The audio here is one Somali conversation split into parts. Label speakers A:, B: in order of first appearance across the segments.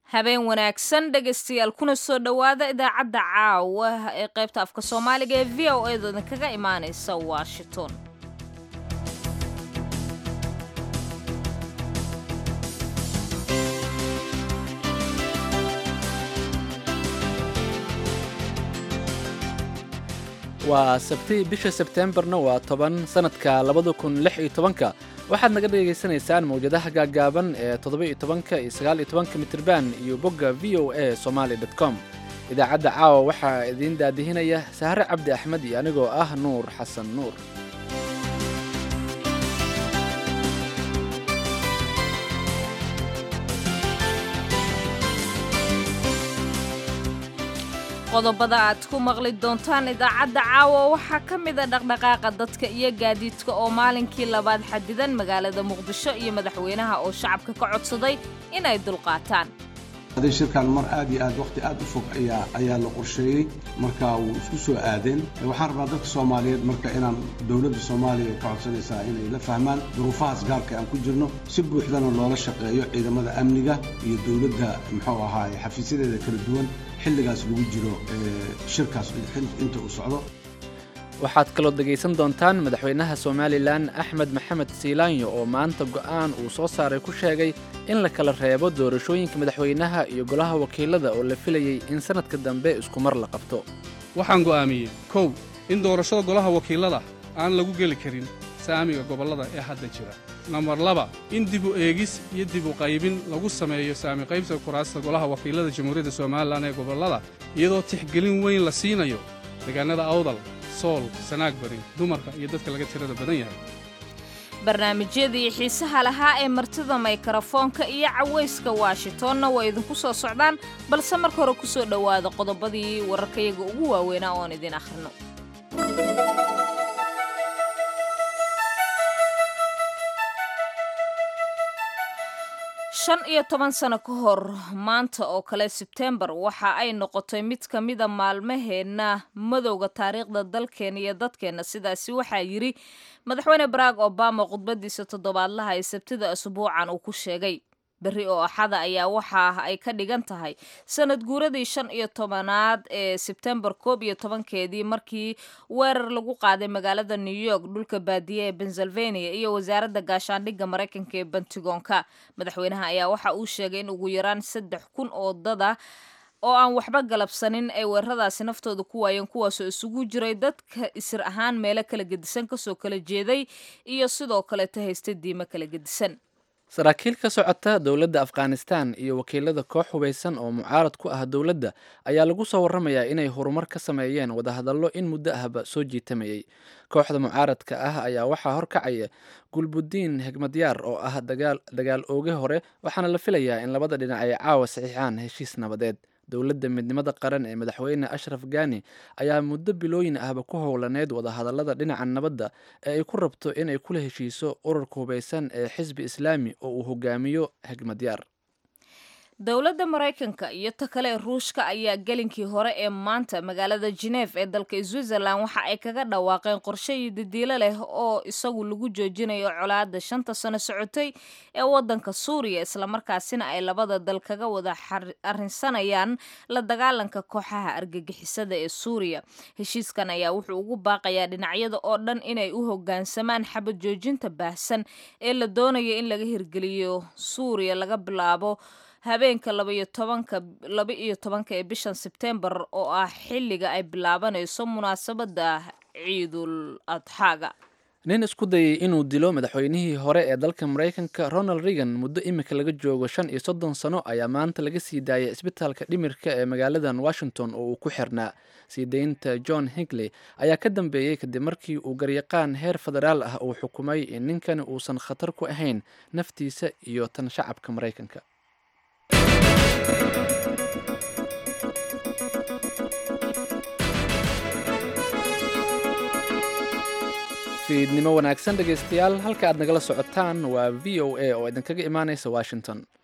A: habeen wanaagsan dhegaystayaal kuna soo dhowaada idaacadda caawa ee qaybta afka soomaaliga ee v o eeda idinkaga imaanaysa washington
B: waa sabti bisha sebteembarna waa toban sanadka labada kun lix iyo tobanka waxaad naga dhegaysanaysaan mawjadaha gaaggaaban ee toddoba-iyo tobanka iyo sagaal iyo tobanka mitirban iyo bogga v o a somaali dot com idaacadda caawa waxaa idiin daadihinaya sahre cabdi axmed iyo anigoo ah nuur xasan nuur
A: qodobada aad ku maqli doontaan idaacadda caawa waxaa ka mida dhaqdhaqaaqa dadka iyo gaadiidka oo maalinkii labaad xadidan magaalada muqdisho iyo madaxweynaha oo shacabka ka codsaday inay dulqaataan
C: adi shirkan mar aad iyo aad wakhti aad u fog ayaa ayaa la qorsheeyey marka wuu isku soo aadeen waxaan rabnaa dadka soomaaliyeed marka inaan dowladda soomaaliya ka codsanaysaa inay la fahmaan duruufahaas gaarka aan ku jirno si buuxdana loola shaqeeyo ciidamada amniga iyo dowladda muxuu ahaaye xafiisyadeeda kala duwan xilligaas lagu jiro shirkaas inta uu socdo
B: waxaad kaloo dhegaysan doontaan madaxweynaha somalilan axmed maxamed siilaanyo oo maanta go'aan uu soo saaray ku sheegay in la kala reebo doorashooyinka madaxweynaha iyo golaha wakiilada oo la filayey in sannadka dambe iskumar la qabto
D: waxaan go'aamiyey kow in doorashada golaha wakiilada aan lagu geli karin saamiga gobollada ee hadda jira nambar laba in dibu eegis iyo dibu qaybin lagu sameeyo saami qaybsiga kuraasta golaha wakiilada jamhuuriyadda somalilan ee gobollada iyadoo tixgelin weyn la siinayo deegaannada awdal sool sanaag bari dumarka iyo dadka laga tirada badan yahay
A: barnaamijyadii xiisaha lahaa ee martida maykarafoonka iyo cawayska washingtonna waa idinku soo socdaan balse marka hore ku soo dhowaada qodobadii wararkayaga ugu waaweynaa oon idin akhrino shan iyo toban sano ka hor maanta oo kale sebtembar waxa ay noqotay mid ka mida maalmaheenna madowga taariikhda dalkeena iyo dadkeenna sidaasi waxaa yidhi madaxweyne barack obama khudbadiisa toddobaadlaha ee sabtida asbuucan uu ku sheegay berri oo axada ayaa waxa ay ka dhigan tahay sanad guuradii shan iyo tobanaad ee sebtembar koob iyo tobankeedii markii weerar lagu qaaday magaalada new york dhulka baadiye ee pennsylvania iyo wasaaradda gaashaandhigga maraykanka ee bentigoonka madaxweynaha ayaa waxa uu sheegay in ugu yaraan saddex kun oo dada oo aan waxba galabsanin ay weeraradaasi naftooda ku waayeen kuwaasoo isugu jiray dadka isir ahaan meelo kala gedisan kasoo kala jeeday iyo sidoo kaleeta haysta diimo kala gedisan
B: saraakiil ka socota dowladda afghanistan iyo wakiilada koox hubaysan oo mucaarad ku ah dowladda ayaa lagu soo warramayaa inay horumar ka sameeyeen wadahadallo in muddo ahba soo jiitamayey kooxda mucaaradka ah ayaa waxaa horkacaya gulbudiin hegmadyaar oo ah dagaal ooge hore waxaana la filayaa in labada dhinac ay caawa saxiixaan heshiis nabadeed dowladda midnimada qaran ee madaxweyne ashraf gani ayaa muddo bilooyin ahba ku howlaneyd wadahadallada dhinaca nabadda ee ay ku rabto inay kula heshiiso ururka hubaysan ee xisbi islaami oo uu hogaamiyo hegmadyaar
A: dowladda maraykanka iyo ta kale ruushka ayaa gelinkii hore ee maanta magaalada geneef ee dalka switzerland waxa ay kaga dhawaaqeen qorshe iyo didiilo leh oo isagu lagu joojinayo colaada shanta sano socotay ee wadanka suuriya islamarkaasina ay labada dal kaga wada arrinsanayaan la dagaalanka kooxaha argagixisada ee suuriya heshiiskan ayaa wuxuu ugu baaqayaa dhinacyada oo dhan inay u hogaansamaan xabad joojinta baahsan ee la doonayo in laga hirgeliyo suuriya laga bilaabo habeenka labaiyo tobanka laba iyo tobanka ee bishan sebtembar oo ah xilliga ay bilaabanayso munaasabadda ciidul adxaaga
B: nin isku dayay inuu dilo madaxweynihii hore ee dalka maraykanka ronald reagan muddo imika laga joogo shan iyo soddon sano ayaa maanta laga sii daayay isbitaalka dhimirka ee magaaladan washington oo uu ku xirnaa sii daynta john hingley ayaa ka dambeeyey kadib markii uu garyaqaan heer federaal ah uu xukumay in ninkani uusan khatar ku ahayn naftiisa iyo tan shacabka maraykanka fiidnimo wanaagsan dhegaystayaal halka aad nagala socotaan waa v o a oo idinkaga imaanaysa washington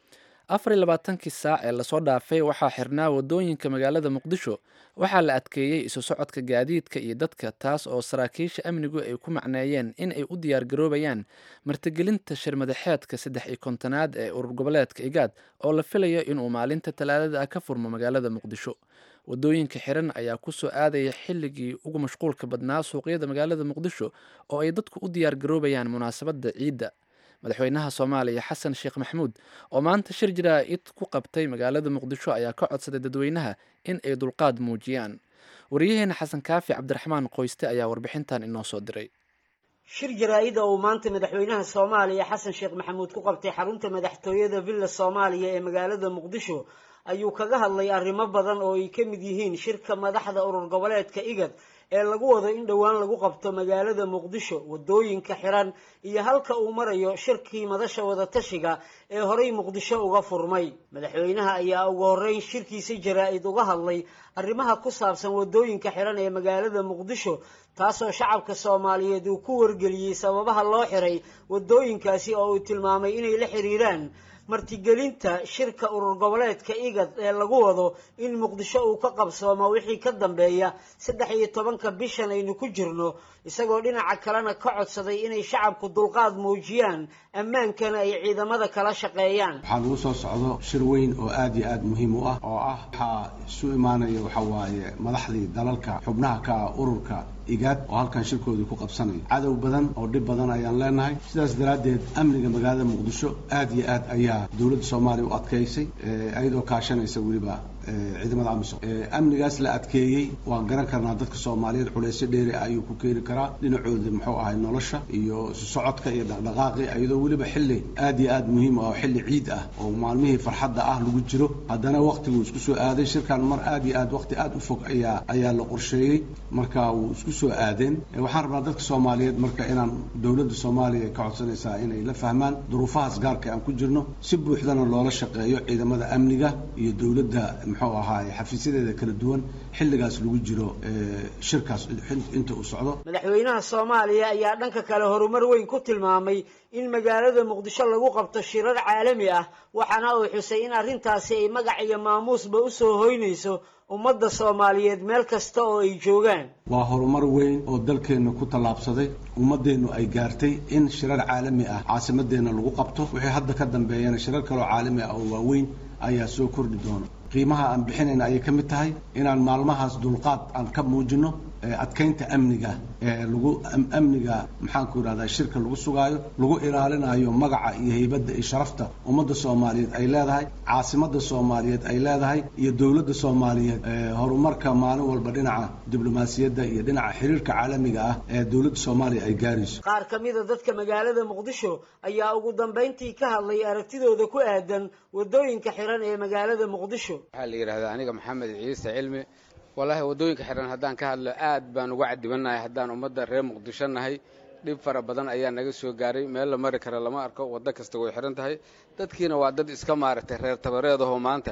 B: afar iyo labaatankii saac ee lasoo dhaafay waxaa xirnaa wadooyinka magaalada muqdisho waxaa la adkeeyey isu socodka gaadiidka iyo dadka taas oo saraakiisha amnigu ay ku macneeyeen in ay u diyaargaroobayaan martigelinta shirmadaxeedka saddex iyo kontonaad ee urur goboleedka igaad oo la filayo inuu maalinta talaadada ah ka furmo magaalada muqdisho wadooyinka xiran ayaa kusoo aadaya xilligii ugu mashquulka badnaa suuqyada magaalada muqdisho oo ay dadku u diyaargaroobayaan munaasabadda ciidda madaxweynaha soomaaliya xasan sheekh maxamuud oo maanta shir jaraa'id ku qabtay magaalada muqdisho ayaa ka codsaday dadweynaha in ay dulqaad muujiyaan wariyaheena xasan kaafi cabdiraxmaan qoyste ayaa warbixintan inoo soo diray
E: shir jaraa-ida uu maanta madaxweynaha soomaaliya xasan sheekh maxamuud ku qabtay xarunta madaxtooyada villa soomaaliya ee magaalada muqdisho ayuu kaga hadlay arrimo badan oo ay ka mid yihiin shirka madaxda urur goboleedka igad ee lagu wado in dhowaan lagu qabto magaalada muqdisho wadooyinka xiran iyo halka uu marayo shirkii madasha wadatashiga ee horey muqdisho uga furmay madaxweynaha ayaa ugu horeyn shirkiisa jaraa-id uga hadlay arrimaha ku saabsan wadooyinka xiran ee magaalada muqdisho taasoo shacabka soomaaliyeed uu ku wargeliyey sababaha loo xiray wadooyinkaasi oo uu tilmaamay inay la xiriiraan martigelinta shirka urur goboleedka igad ee lagu wado in muqdisho uu ka qabsoomo wixii ka dambeeya saddex iyo tobanka bishan aynu ku jirno isagoo dhinaca kalena ka codsaday inay shacabku dulqaad muujiyaan ammaankana ay ciidamada kala shaqeeyaan
C: waxaa lagu soo socdo shir weyn oo aad iyo aad muhiim u ah oo ah waxaa isu imaanaya waxa waaye madaxdii dalalka xubnaha ka ah ururka igaad oo halkan shirkoodii ku qabsanaya cadow badan oo dhib badan ayaan leenahay sidaas daraaddeed amniga magaalada muqdisho aad iyo aad ayaa dowladda soomaaliya u adkaysay iyadoo kaashanaysa weliba ciidamada amisom amnigaas la adkeeyey waan garan karnaa dadka soomaaliyeed culeysyo dheeri ah ayuu ku keeni karaa dhinacooda muxuu ahay nolosha iyo isu socodka iyo dhaqdhaqaaqi iyadoo weliba xilli aad iyo aad muhiim ah oo xilli ciid ah oo maalmihii farxadda ah lagu jiro haddana waqtiguu isku soo aaday shirkan mar aad iyo aad waqti aad u fog ayaa ayaa la qorsheeyey marka wuu isku soo aadeen waxaan rabnaa dadka soomaaliyeed marka inaan dowladda soomaaliya ka codsanaysaa inay la fahmaan duruufahaas gaarka aan ku jirno si buuxdana loola shaqeeyo ciidamada amniga iyo dowladda muxuu ahaay xafiisyadeeda kala duwan xilligaas lagu jiro shirkaas inta uu socdo
E: madaxweynaha soomaaliya ayaa dhanka kale horumar weyn ku tilmaamay in magaalada muqdisho lagu qabto shirar caalami ah waxaana uu xusay in arrintaasi ay magac iyo maamuusba usoo hoynayso ummadda soomaaliyeed meel kasta oo ay joogaan
C: waa horumar weyn oo dalkeenna ku tallaabsaday ummadeennu ay gaartay in shirar caalami ah caasimadeenna lagu qabto wixii hadda ka dambeeyana shirar kaloo caalami ah oo waaweyn ayaa soo kordhi doona qiimaha aan bixinayna ayay ka mid tahay inaan maalmahaas dulqaad aan ka muujino adkaynta amniga lagu amniga maxaanku yidhahdaa shirka lagu sugaayo lagu ilaalinayo magaca iyo heybadda iyo sharafta ummadda soomaaliyeed ay leedahay caasimadda soomaaliyeed ay leedahay iyo dowladda soomaaliyeed horumarka maalin walba dhinaca diblomaasiyadda iyo dhinaca xiriirka caalamiga ah ee dowladda soomaaliya ay gaarayso
E: qaar ka mida dadka magaalada muqdisho ayaa ugu dambayntii ka hadlay aragtidooda ku aadan wadooyinka xiran ee magaalada muqdisho
F: waxaa la yidhahdaa aniga maxamed ciise cilmi wallaahi waddooyinka xiran haddaan ka hadlo aad baan uga cadibanahay haddaan ummadda reer muqdisho nahay dhib fara badan ayaa naga soo gaaray meel la mari kara lama arko waddo kasta way xihan tahay dadkiina waa dad iska maaragtay reer tabareedahoo maanta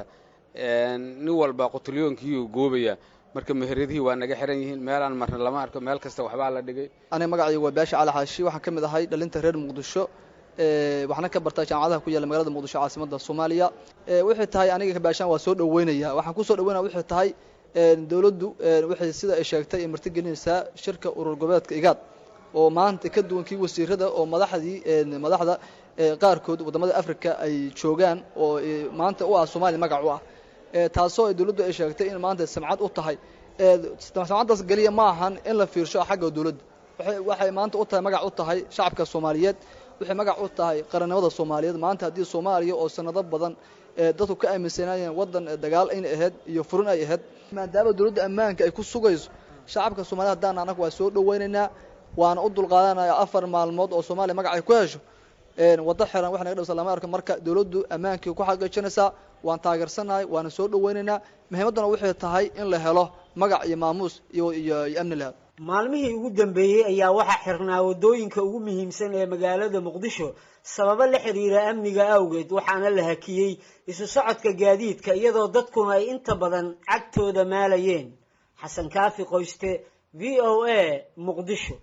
F: nin walba qutulyoonkiyuu goobaya marka meheradihii waa naga xihan yihiin meelaan marna lama arko meel kasta waxbaa la dhigay
G: aniga magacayga waa baasha cali xaashi waxaan ka mid ahay dhalinta reer muqdisho waxaana ka bartaa jaamacadaha ku yaalla magaalada muqdisho caasimadda soomaaliya waxay tahay aniga kabaashaan waa soo dhaweynaya waxaan kusoo dhaweynaya waxay tahay dowladdu waxay sida ay sheegtay ay martigelinaysaa shirka urur goboleedka igaad oo maanta ka duwan kii wasiirada oo madaxdii madaxda qaarkood waddamada africa ay joogaan oo maanta u ah soomaaliya magac u ah taasoo ay dowladdu ay sheegtay in maanta samcad u tahay samcaddaas geliya ma ahan in la fiirsho xagga dowladda waxay maanta u tahay magac u tahay shacabka soomaaliyeed waxay magac u tahay qarannimada soomaaliyeed maanta haddii soomaaliya oo sanado badan dadku ka aaminsanayeen waddan dagaal inay ahayd iyo furin ay ahayd maadaama dowladda ammaanka ay ku sugayso shacabka soomaaliyed haddaan anaga waa soo dhaweynaynaa waana u dulqaadanaya afar maalmood oo soomaaliya magac ay ku hesho waddo xiran wax naga dhawsa lama arko marka dowladdu ammaankii ku xaqiijinaysaa waan taageersanahay waana soo dhaweynaynaa muhiimadduna waxay tahay in la helo magac iyo maamuus iyo iyo amni la helo
E: maalmihii ugu dambeeyey ayaa waxaa xirnaa waddooyinka ugu muhiimsan ee magaalada muqdisho sababo la xiriira amniga awgeed waxaana la hakiyey isu socodka gaadiidka iyadoo dadkuna ay inta badan cagtooda maalayeen xasan kaafi qoyste v o a muqdisho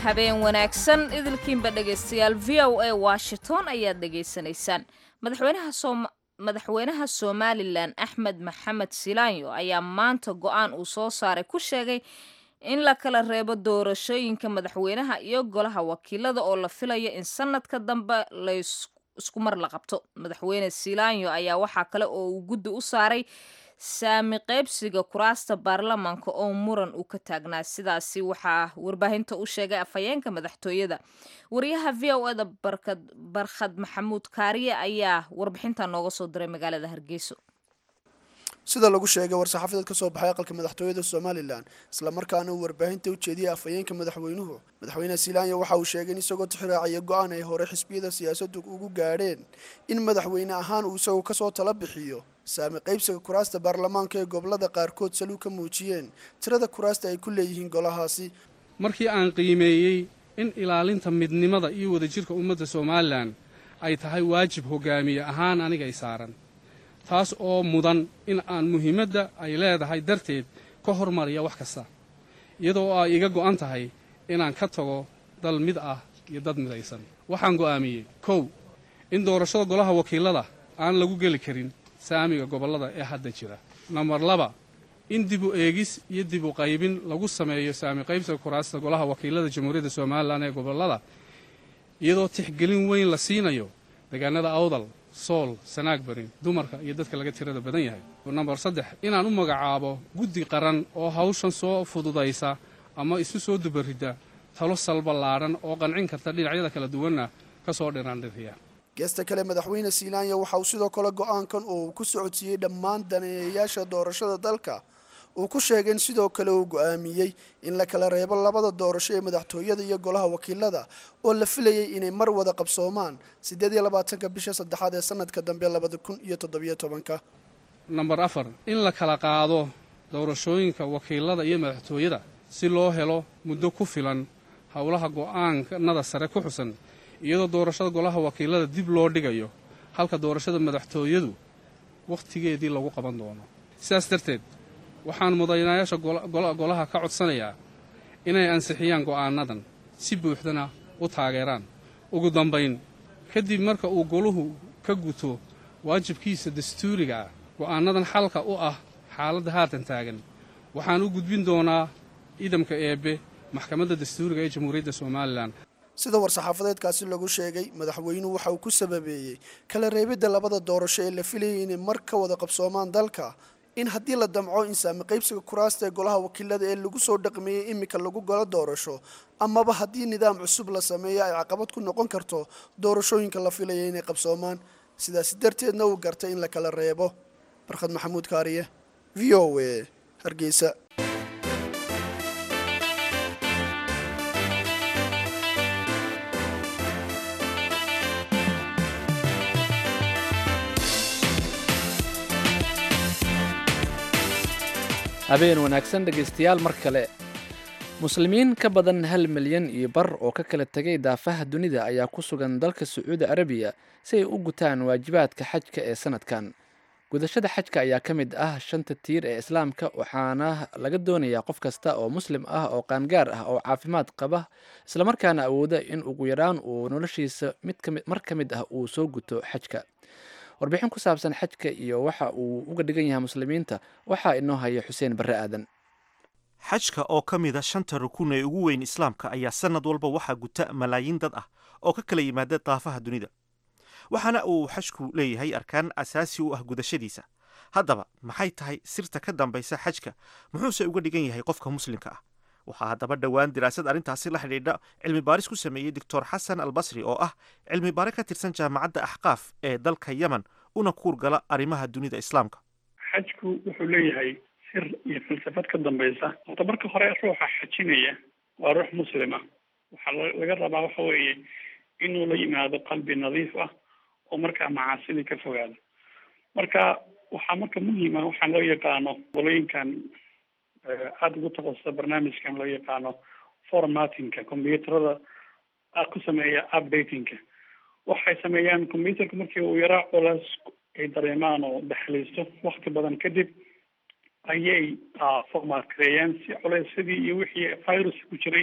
A: habeen wanaagsan idilkiinba dhegaystayaal v o a washington ayaad dhegaysanaysaan madaxweynaha soom madaxweynaha somalilan axmed maxamed silaanyo ayaa maanta go-aan uu soo saaray ku sheegay in la kala reebo doorashooyinka madaxweynaha iyo golaha wakiilada oo la filayo in sanadka dambe la isku mar la qabto madaxweyne silaanyo ayaa waxaa kale oo uu guddi u saaray saami qaybsiga kuraasta baarlamaanka oo muran uu ka taagnaa sidaasi waxaa warbaahinta u sheegay afhayeenka madaxtooyada wariyaha v o eda barkhad maxamuud kaariye ayaa warbixinta nooga soo diray magaalada hargeyso
H: sida lagu sheegay war-saxaafadeed ka soo baxay aqalka madaxtooyada somalilan islamarkaana uu warbaahinta u jeediyey afhayeenka madaxweynuhu madaxweyne silaanya waxa uu sheegay in isagoo tixraacaya go-aan ay hore xisbiyada siyaasaddu ugu gaadheen in madaxweyne ahaan uu isagoo kasoo tala bixiyo saami qaybsiga kuraasta baarlamaanka ee gobolada qaarkood saluu ka muujiyeen tirada kuraasta ay ku leeyihiin golahaasi
D: markii aan qiimeeyey in ilaalinta midnimada iyo wadajirka ummadda somalilan ay tahay waajib hogaamiye ahaan anigay saaran taas oo mudan in aan muhiimadda ay leedahay darteed ka hormariya wax kasta iyadoo ay iga go'an tahay inaan ka tago dal mid ah iyo dad midaysan waxaan go'aamiyey kow in doorashada golaha wakiilada aan lagu geli karin saamiga gobollada ee hadda jira nambar laba in dib u eegis iyo dib u qaybin lagu sameeyo saami qaybsiga kuraasta golaha wakiilada jamhuuriyadda somalilan ee gobollada iyadoo tixgelin weyn la siinayo deegaanada awdal sool sanaag barin dumarka iyo dadka laga tirada badan yahay nambar saddex inaan u magacaabo guddi qaran oo hawshan soo fududaysa ama isu soo dubarida talo salballaadhan oo qancin karta dhinacyada kala duwanna ka soo dhiraandhiriya
H: geesta kale madaxweyne silaanya waxa uu sidoo kale go-aankan uu ku socodsiiyey dhammaan daneeyayaasha doorashada dalka uu ku sheegay in sidoo kale uu go-aamiyey in la kala reebo labada doorasho ee madaxtooyada iyo golaha wakiilada oo la filayay inay mar wada qabsoomaan siddeed iyo labaatanka bisha saddexaad ee sanadka dambe labada kun iyo toddobiyo tobanka
D: nambar afar in la kala qaado doorashooyinka wakiilada iyo madaxtooyada si loo helo muddo ku filan howlaha go-aankanada sare ku xusan iyadoo doorashada golaha wakiilada dib loo dhigayo halka doorashada madaxtooyadu wakhtigeedii lagu qaban doono sidaas darteed waxaan mudanayaasha golaha ka codsanayaa inay ansixiyaan go'aanadan si buuxdana u taageeraan ugu dambayn kadib marka uu goluhu ka guto waajibkiisa dastuuriga ah go'aanadan xalka u ah xaaladda haatan taagan waxaan u gudbin doonaa idamka eebbe maxkamadda dastuuriga ee jamhuuriyadda somalilan
H: sida war-saxaafadeedkaasi lagu sheegay madaxweynuhu waxa uu ku sababeeyey kala reebidda labada doorasho ee la filayay inay mar ka wada qabsoomaan dalka in haddii la damco in saami qaybsiga kuraasta ee golaha wakiilada ee lagu soo dhaqmeeyey iminka lagu galo doorasho amaba haddii nidaam cusub la sameeyo ay caqabad ku noqon karto doorashooyinka la filaya inay qabsoomaan sidaasi darteedna uu gartay in la kala reebo barkhad maxamuud kaariye v o a hargeysa
B: habeen wanaagsan dhegaystayaal mar kale muslimiin ka badan hal milyan iyo bar oo ka kala tegay daafaha dunida ayaa ku sugan dalka sacuudi arabiya si ay u gutaan waajibaadka xajka ee sanadkan gudashada xajka ayaa ka mid ah shanta tiir ee islaamka waxaana laga doonayaa qof kasta oo muslim ah oo qaangaar ah oo caafimaad qaba islamarkaana awooda in ugu yaraan uu noloshiisa mar ka mid ah uu soo guto xajka warbixin ku saabsan xajka iyo waxa uu uga dhigan yahay muslimiinta waxaa inoo haya xuseen barre aadan
I: xajka oo ka mid a shanta rukun ee ugu weyn islaamka ayaa sannad walba waxaa guta malaayiin dad ah oo ka kala yimaada daafaha dunida waxaana uu xajku leeyahay arkaan asaasi u ah gudashadiisa haddaba maxay tahay sirta ka dambaysa xajka muxuuse uga dhigan yahay qofka muslimka ah waxaa haddaba dhowaan diraasad arrintaasi la xidhiidha cilmi baaris ku sameeyey doctor xasan albasri oo ah cilmi baare ka tirsan jaamacadda axqaaf ee dalka yemen una kuurgala arrimaha dunida islaamka
J: xajku wuxuu leeyahay sir iyo falsafad ka dambaysa horta marka hore ruuxa xajinaya waa ruux muslima waxaa laga rabaa waxa weeye inuu la yimaado qalbi nadiif ah oo markaa macaasidii ka fogaado marka waxaa marka muhiima waxaan loo yaqaano qolooyinkan aada ugu takhasusa barnaamijkan loo yaqaano formatinka combyuuterada ku sameeya updatingka waxay sameeyaan combyuterka markii uu yaraa culays ay dareemaan oo daxliisto wakti badan kadib ayay format kareeyaan si culaysyadii iyo wixii virus ku jiray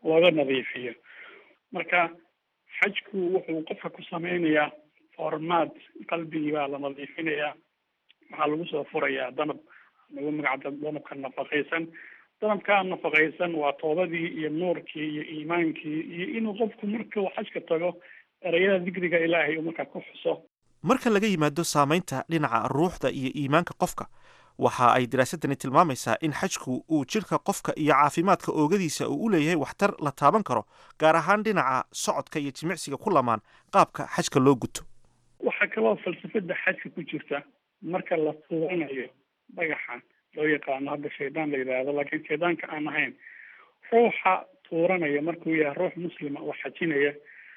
J: looga nadiifiyo marka xajku wuxuu qofka ku sameynayaa formaad qalbigii baa la nadiifinayaa waxaa lagu soo furayaa danab lagu magacda danabka nafaqaysan danabkaa nafaqaysan waa toobadii iyo nuurkii iyo iimaankii iyo inuu qofku marka uu xajka tago ereyada dikriga ilaahay uu markaa ku xuso
I: marka laga yimaado saamaynta dhinaca ruuxda iyo iimaanka qofka waxa ay daraasadani tilmaamaysaa in xajku uu jidhka qofka iyo caafimaadka oogadiisa uu u leeyahay waxtar la taaban karo gaar ahaan dhinaca socodka iyo jimicsiga ku lamaan qaabka xajka loo guto
J: waxaa kaloo falsafada xajka ku jirta marka la tuuranayo dhagaxa loo yaqaano hadda shaydaan la yidhaahdo laakiin shaydaanka aan ahayn ruuxa tuuranaya markuu yahay ruux muslima oo xajinaya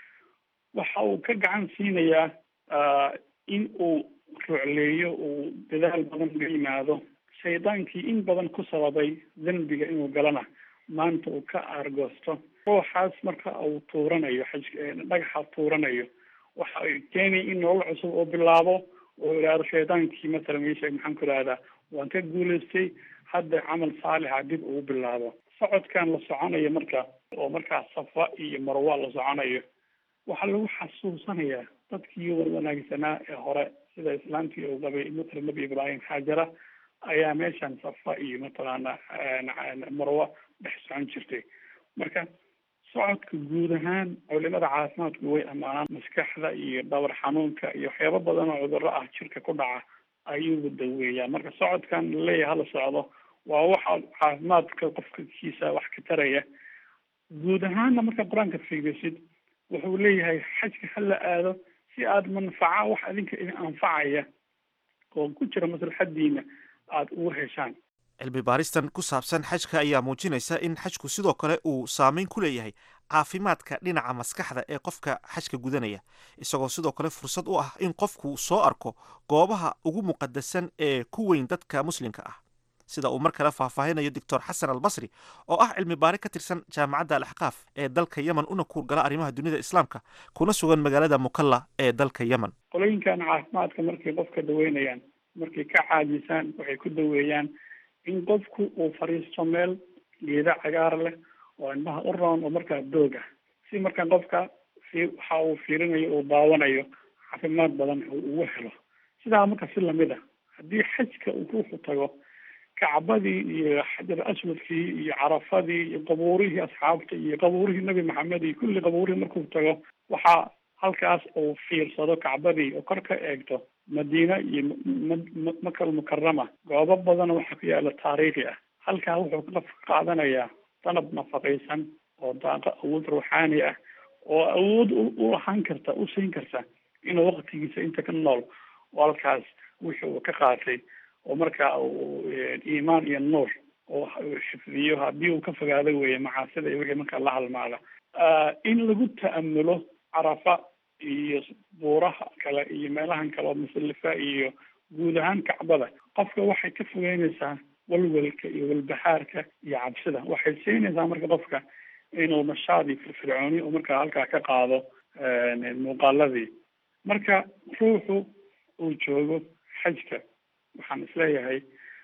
J: waxa uu ka gacan siinayaa in uu rucleeyo uu dadaal badan uga yimaado shaydaankii in badan ku sababay dembiga inuu galana maanta uu ka aargoosto ruuxaas marka uu tuuranayo xaj dhagaxa tuuranayo waxa ay keenaya in nolol cusub uu bilaabo oo idhaahdo shaydaankii masalan meesha maxaan ku idhahdaa waan ka guulaystay hadda camal saalixa dib ugu bilaabo socodkan la soconayo marka oo markaa safa iyo marwa la soconayo waxaa lagu xasuusanayaa dadkii wanaagsanaa ee hore sida islaamkii uu qabay matala nebi ibraahim xaajara ayaa meeshan safa iyo mataqaana marwa dhex socon jirtay marka socodka guud ahaan culimada caafimaadku way ammaanaan maskaxda iyo dhawr xanuunka iyo waxyaabo badan oo cudurro ah jirka ku dhaca ayuu daweeyaa marka socodkan laleeyahay hala socdo waa waxa caafimaadka qofka kiisa wax ka taraya guud ahaanna marka qur-aanka fiirisid wuxuu leeyahay xajka hala aado si aada manfaca wax adinka idin anfacaya oo ku jira maslaxadiina aada ugu heshaan
I: cilmi baaristan ku saabsan xajka ayaa muujinaysa in xajku sidoo kale uu saameyn ku leeyahay caafimaadka dhinaca maskaxda ee qofka xajka gudanaya isagoo sidoo kale fursad u ah in qofku soo arko goobaha ugu muqadasan ee ku weyn dadka muslimka ah sida uu mar kale faahfaahinayo doctor xasan albasri oo ah cilmi baari ka tirsan jaamacadda alaxqaaf ee dalka yemen una kuurgala arrimaha dunida islaamka kuna sugan magaalada mukalla ee dalka yemen
J: qolooyinkan caafimaadka markay qofka daweynayaan markay ka caajisaan waxay ku daweeyaan in qofku uu fadhiisto meel geeda cagaar leh oo indhaha u roon oo markaa doog ah si markaa qofka fi waxa uu fiirinayo uu daawanayo caafimaad badan uu ugu helo sidaa marka si lamid a haddii xajka uu ruuxu tago kacbadii iyo xajar aswadkii iyo carafadii iyo qabuurihii asxaabta iyo qabuurihii nebi maxamed iyo kulli qabuurihii markuu tago waxaa halkaas uu fiirsado kacbadii oo kor ka eegto madiina iyo makal mukarama goobo badan waxaa ku yaala taariikhi ah halkaa wuxuu ka qaadanayaa danab nafaqaysan oo daaqo awood ruuxaani ah oo awood u ahaan karta u siin karta inuu waqtigiisa inta ka nool oo halkaas wixii uu ka qaatay oo markaa uu iimaan iyo nuur oo xifdiyo haddii uu ka fogaado weeye macaasida iyo wixii markaa la halmaada in lagu ta'amulo carafa iyo buuraha kale iyo meelahan kale oo musalifa iyo guud ahaan kacbada qofka waxay ka fogeynaysaa walwalka iyo walbahaarka iyo cabsida waxay siinaysaa marka qofka inuu nashaad iyo firfircooni oo markaa halkaa ka qaado muuqaaladii marka ruuxu uu joogo xajka waxaan isleeyahay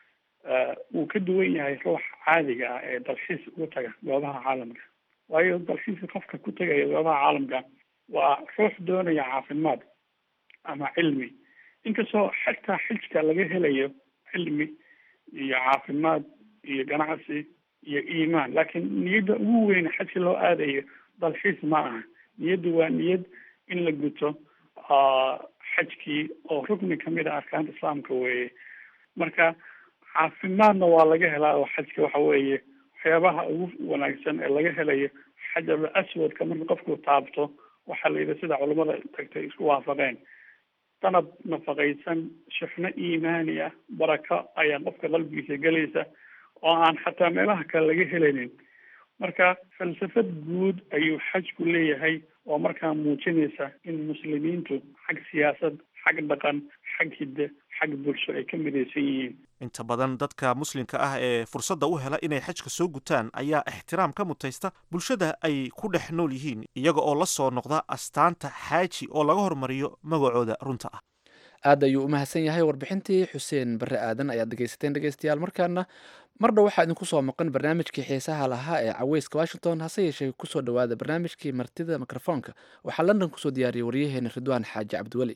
J: wuu ka duwan yahay ruux caadiga ah ee dalxiis ugu taga goobaha caalamka waayo dalxiiska qofka ku tegaya goobaha caalamka waa ruux doonaya caafimaad ama cilmi inkastoo xataa xijka laga helayo cilmi iyo caafimaad iyo ganacsi iyo iimaan laakiin niyadda ugu weyn xajka loo aadayo dalxiis ma aha niyaddu waa niyad in la guto xajkii oo rukni kamid a arkaanta islaamka weeye marka caafimaadna waa laga helaa oo xajka waxa weeye waxyaabaha ugu wanaagsan ee laga helayo xajarul aswadka marka qofku taabto waxaa la yidhi sida culamada tagtay isku waafaqeen danab nafaqaysan shixno iimaani ah barako ayaa qofka qalbigiisa gelaysa oo aan xataa meelaha kale laga helaynin marka falsafad guud ayuu xajku leeyahay oo markaa muujinaysa in muslimiintu xag siyaasad xag dhaqan xag hidde xag bulsho ay ka midaysan yihiin
I: inta badan dadka muslimka ah ee fursadda u hela inay xajka soo gutaan ayaa ixtiraam ka mutaysta bulshada ay ku dhex nool yihiin iyaga oo la soo noqda astaanta xaaji oo laga hormariyo magacooda runta ah
B: aad ayuu u mahadsan yahay warbixintii xuseen barre aadan ayaad dhegeysateen dhegeystayaal markaana mardhow waxaa idinku soo maqan barnaamijkii xiisaha lahaa ee caweyska washington hase yeeshee kusoo dhowaada barnaamijkii martida mikrofoonka waxaa london kusoo diyaariyey waryaheena ridwaan xaaji cabdiweli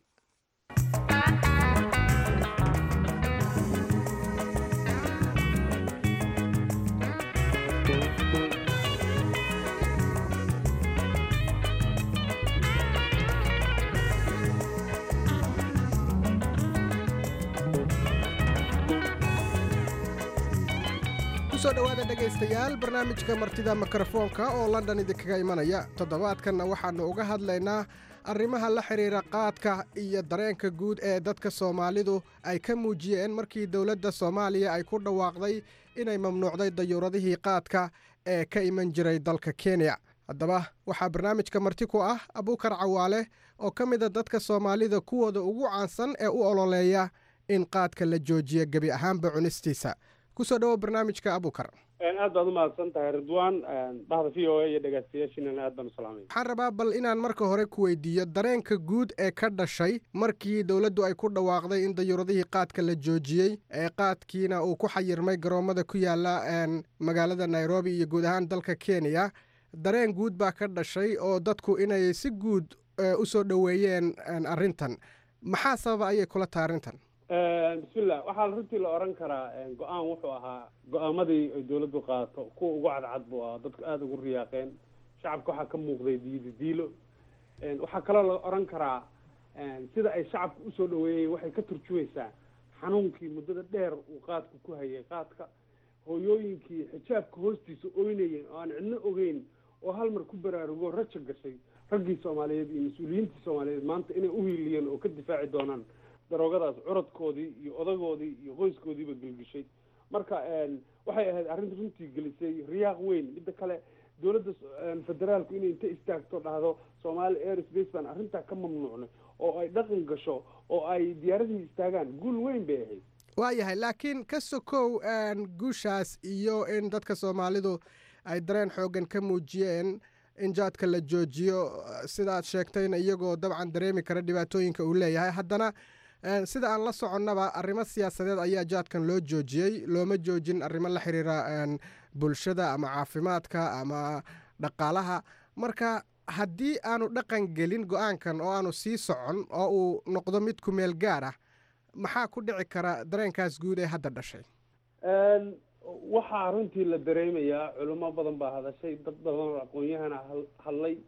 K: kusoo dhowaada dhegaystayaal barnaamijka martida mikrofoonka oo london idinkaga imanaya toddobaadkanna waxaannu uga hadlaynaa arrimaha la xidhiira qaadka iyo dareenka guud ee dadka soomaalidu ay ka muujiyeen markii dowladda soomaaliya ay ku dhawaaqday inay mamnuucday dayuuradihii qaadka ee ka iman jiray dalka kenya haddaba waxaa barnaamijka marti ku ah abuukar cawaale oo ka mida dadka soomaalida kuwooda ugu caansan ee u ololeeya in qaadka la joojiyo gebi ahaanba cunistiisa kusoo dhawo barnaamijka abukar
L: aad baad umahadsan tahay ridwan bahda v o a iyo dhegeystayaashiinana aad baan u salaamaya
K: waxaan rabaa bal inaan marka hore ku weydiiyo dareenka guud ee ka dhashay markii dowladdu ay ku dhawaaqday in dayuuradihii qaadka la joojiyey ee qaadkiina uu ku xayirmay garoommada ku yaala magaalada nairobi iyo guud ahaan dalka kenya dareen guud baa ka dhashay oo dadku inay si guud u soo dhoweeyeen arrintan maxaa sababa ayay kula tahay arrintan
L: bismillah waxaa runtii la oran karaa go-aan wuxuu ahaa go-aamadii ay dawladdu qaato kuwa ugu cadcad buu ahaa dadku aada ugu riyaaqeen shacabka waxaa ka muuqday diidi diilo waxaa kaloo la oran karaa sida ay shacabka usoo dhaweeyeen waxay ka turjumaysaa xanuunkii muddada dheer uu qaadku ku hayay qaadka hooyooyinkii xijaabka hoostiisa oynayeen oo aan cidno ogeyn oo hal mar ku baraarugo raja gashay raggii soomaaliyeed iyo mas-uuliyiintii soomaaliyeed maanta inay uhiiliyeen oo ka difaaci doonaan daroogadaas curadkoodii iyo odagoodii iyo qoyskoodiiba gelgishay marka waxay ahayd arrinta runtii gelisay riyaaq weyn midda kale dowladda federaalku inay inta istaagto dhahdo somaali air space baan arrintaa ka mamnuucnay oo ay dhaqan gasho oo ay diyaaradihii istaagaan guul weyn bay ahayd
K: waayahay laakiin ka sokow guushaas iyo in dadka soomaalidu ay dareen xoogan ka muujiyeen in jaadka la joojiyo sidaad sheegtayna iyagoo dabcan dareemi kara dhibaatooyinka uu leeyahay haddana sida aan la soconnaba arrimo siyaasadeed ayaa jaadkan loo joojiyey looma joojin arrimo la xiriira bulshada ama caafimaadka ama dhaqaalaha marka haddii aanu dhaqan gelin go-aankan oo aanu sii socon oo uu noqdo mid ku meel gaar ah maxaa ku dhici kara dareenkaas guud ee hadda dhashay
L: waxaa runtii la dareemayaa culimo badan baa hadashay dad badan oo aqoon-yahana hadlay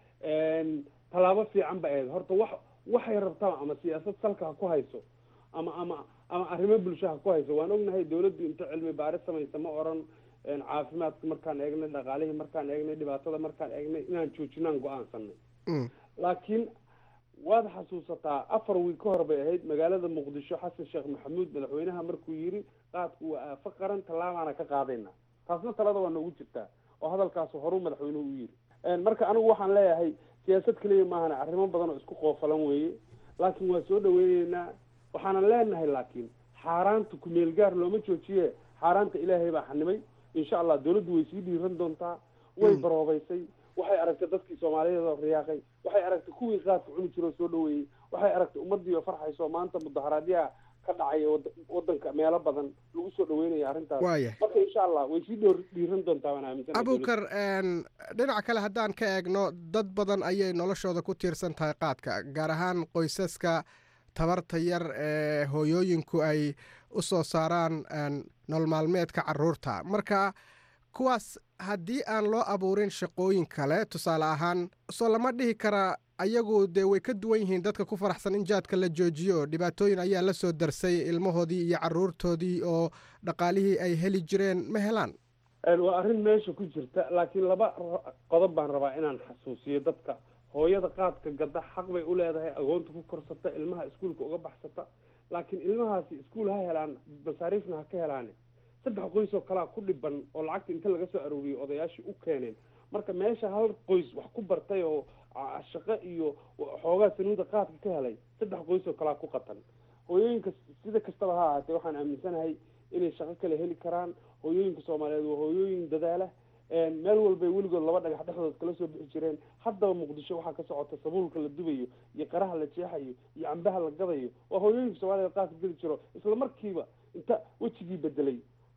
L: tallaabo fiican ba ahayd horta wax waxay rabtaa ama siyaasad salka ha ku hayso ama ama ama arrimo bulsho ha ku hayso waan ognahay dawladdu inta cilmi baaris samaysa ma oran caafimaadka markaan eegnay dhaqaalihii markaan eegnay dhibaatada markaan eegnay inaan joojinaan go-aansanay laakiin waad xasuusataa afar wiil ka hor bay ahayd magaalada muqdisho xasan sheekh maxamuud madaxweynaha markuu yidhi qaadku waa aafo qaran tallaabaana ka qaadayna taasna talada waa noogu jirtaa oo hadalkaas horuu madaxweynuhu u yidhi marka anigu waxaan leeyahay siyaasad keliya maahana arrimo badan oo isku qoofalan weeye laakiin waa soo dhaweyneynaa waxaanan leenahay laakiin xaaraanta kumeel gaar looma joojiye xaaraanta ilaahay baa xanimay insha allah dawladdu way sii dhiiran doontaa way baroobaysay waxay aragtay dadkii soomaaliyeed oo riyaaqay waxay aragtay kuwii qaadka cuni jiro oo soo dhaweeyey waxay aragtay ummadii oo farxayso maanta mudaharaadyaha ka dhacaya wadanka meelo badan lagu soo dhaweynaya arrintaas marka insha allah way sii dhoor dhiiran doontaa waan aaminsan
K: abukar dhinaca kale haddaan ka eegno dad badan ayay noloshooda ku tiirsan tahay qaadka gaar ahaan qoysaska tabarta yar ee hooyooyinku ay u soo saaraan nolol maalmeedka caruurta marka kuwaas haddii aan loo abuurin shaqooyin kale tusaale ahaan soo lama dhihi karaa ayagu dee way ka duwan yihiin dadka ku faraxsan in jaadka la joojiyo dhibaatooyin ayaa la soo darsay ilmahoodii iyo caruurtoodii oo dhaqaalihii ay heli jireen ma helaan
L: waa arrin meesha ku jirta laakiin laba qodob baan rabaa inaan xasuusiyo dadka hooyada qaadka gadda xaq bay u leedahay agoonta ku korsata ilmaha iskuulka uga baxsata laakiin ilmahaasi iskuul ha helaan masaariifna ha ka helaane saddex qoys oo kalea ku dhiban oo lacagta inta laga soo arooriyey odayaashii u keeneen marka meesha hal qoys wax ku bartay oo shaqo iyo xoogaa sanuuda qaadka ka helay saddex qoys oo kalea ku qatan hooyooyinka sida kastaba ha ahaatee waxaan aaminsanahay inay shaqo kale heli karaan hooyooyinka soomaaliyeed waa hooyooyin dadaala meel walbay weligood laba dhagax dhexdood kala soo bixi jireen haddaba muqdisho waxaa ka socota sabuulka la dubayo iyo qaraha la jeexayo iyo cambaha la gadayo waa hooyooyinka soomaaliyeed qaadka geli jiro isla markiiba inta wejigii bedelay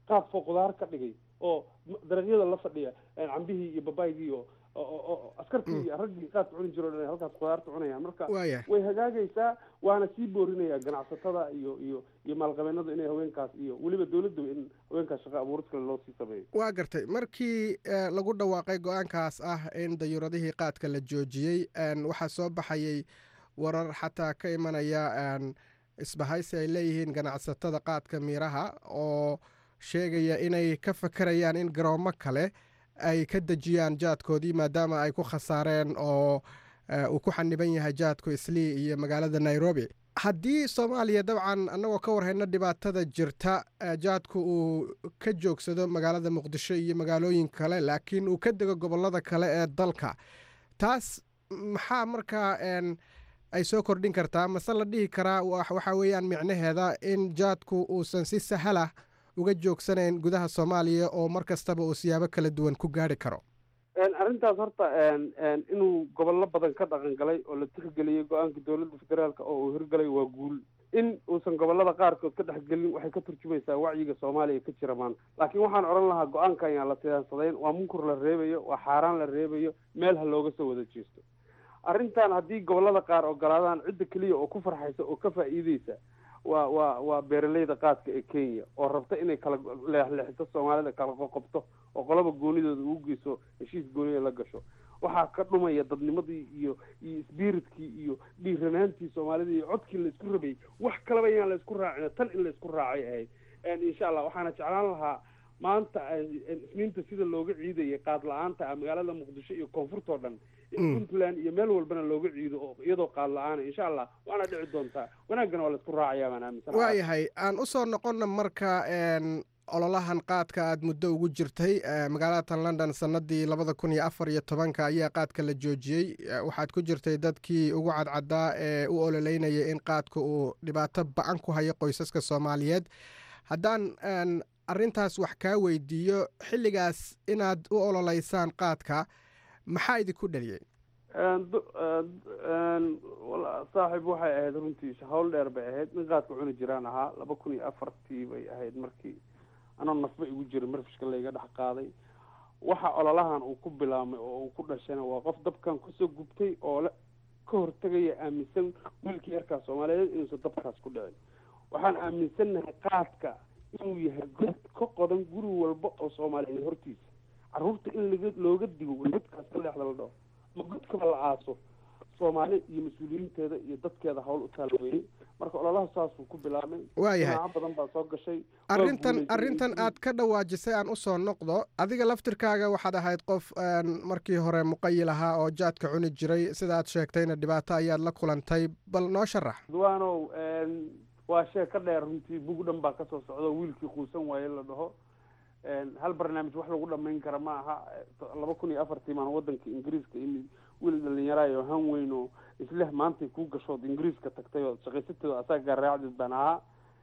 L: qaab foo qudaar ka dhigay oo dariiqyada la fadhiya cambihii iyo babaygii oo oo askartii iyo raggii qaadka cuni jiro dhan halkaas qudaarta cunayaan marka
K: Waaya.
L: way hagaagaysaa waana sii boorinaya ganacsatada iyo iyo iyo maalqabeennadu inay haweenkaas iyo weliba dowladda in haweenkaas shaqo abuuris kale loo sii sameeyo
K: waa gartay markii eh, lagu dhawaaqay go-aankaas ah in dayuuradihii qaadka la joojiyey en, waxaa soo baxayay warar xataa ka imanaya en, isbahaysi ay leeyihiin ganacsatada qaadka miiraha oo sheegaya inay ka fakarayaan in garoomo kale ay ka dejiyaan jaadkoodii maadaama ay ku khasaareen oo eh, uu ku xaniban yahay jaadku islii iyo magaalada nairobi haddii soomaaliya dabcan annagoo ka warhayno dhibaatada jirta eh, jaadku uu ka joogsado magaalada muqdisho iyo magaalooyin kale laakiin uu ka dego gobollada kale ee dalka taas maxaa markaa en, ay soo kordhin kartaa mase la dhihi karaa wa- waxaa weeyaan micnaheeda in jaadku uusan si sahala uga joogsanayn gudaha soomaaliya oo mar kastaba uu siyaabo kala duwan ku gaari karo
L: Een, arrintaas horta een, een, inuu gobollo badan ka dhaqan galay oo la tixgeliyey go-aanka dowladda federaalka oo uu hirgalay waa guul in uusan gobollada qaarkood ka dhexgelin waxay ka turjumaysaa wacyiga soomaaliya ka jira maanta laakiin waxaan odhan lahaa go-aanka ayaan la siyaasadayn waa munkur la reebayo waa xaaraan la reebayo meel ha looga soo wada jeesto arrintan haddii gobollada qaar ogolaadaan cidda keliya oo ku farxaysa oo ka faa'iideysa waa waa waa beeraleyda qaadka ee kenya oo rabta inay kala leexleexito soomaalida kala qoqobto oo qolaba goonidooda ugu geyso heshiis gooniya la gasho waxaa ka dhumaya dadnimadii iyo iyo sbiritkii iyo dhiiranaantii soomaalida iyo codkii la isku rabayay wax kalaba inaan la isku raacin tan in la isku raacay ahayd En insha allah waxaana jeclaan lahaa maanta en- en isniinta sida looga ciidayay qaad la-aanta ah magaalada muqdisho iyo koonfurtoo dhan in
K: Mm.
L: puntland iyo meel walbana looga ciido oo iyadoo qaad la-aana insha allah waana dhici doontaa wanaaggana waa la isku raacayaa baan aaminsanahay
K: waayahay aan u soo noqonna marka en, ololahan qaadka aad muddo ugu jirtay eh, magaalada london sanadii labada kun iyo afar iyo tobanka ayaa qaadka la joojiyey Eh, waxaad ku jirtay dadkii ugu cadcadaa ee u ololeynaya in qaadka uu dhibaato ba-an ku hayo qoysaska soomaaliyeed haddaan en, arrintaas wax kaa weydiiyo xilligaas inaad u ololeysaan qaadka maxaa idinku dhaliyey
L: Een, du- een, een, wala- saaxiib waxay ahayd runtii hawl dheer bay ahayd nin qaadka cuni jiraan ahaa laba kun iyo afartii bay ahayd markii anoo nafba igu jiray marfishka layga dhex qaaday waxa ololahan uu ku bilaabmay oo uu ku dhashayna waa qof dabkan kusoo gubtay oo le ka hortegaya aaminsan wiilkii yarkaa soomaaliyeed inuusan dabkaas ku dhicin waxaan aaminsannahay qaadka inuu yahay god ka qodan guri walba oo soomaaliyeed hortiisa carruurta in laga looga digo godkaas ka leexda la dhaho ma godkaba la aaso soomaali iyo mas-uuliyiinteeda iyo dadkeeda hawl u taalweeyey marka ololaha saasuu ku bilaabmay
K: Waayahay.
L: dhinacyo badan baa soo gashay waa
K: arrintan
L: guulaystay.
K: arrintan aad ka dhawaajisay aan u soo noqdo adiga laftirkaaga waxaad ahayd qof een, markii hore muqayil ahaa oo jaadka cuni jiray sidaad sheegtayna dhibaato ayaad la kulantay bal noo sharax
L: duwaanow een, waa shee ka dheer runtii bug dhan baa kasoo socda wiilkii quusan waaye la dhaho een, hal barnaamij wax lagu dhamayn kara ma aha laba kun iyo afartii maan wadanka ingiriiska imid wiil dhalinyaraayo han weyn oo isleh maantay kuu gashood ingiriiska tagtay oo shaqaysateeda asaga raacdid baan ahaa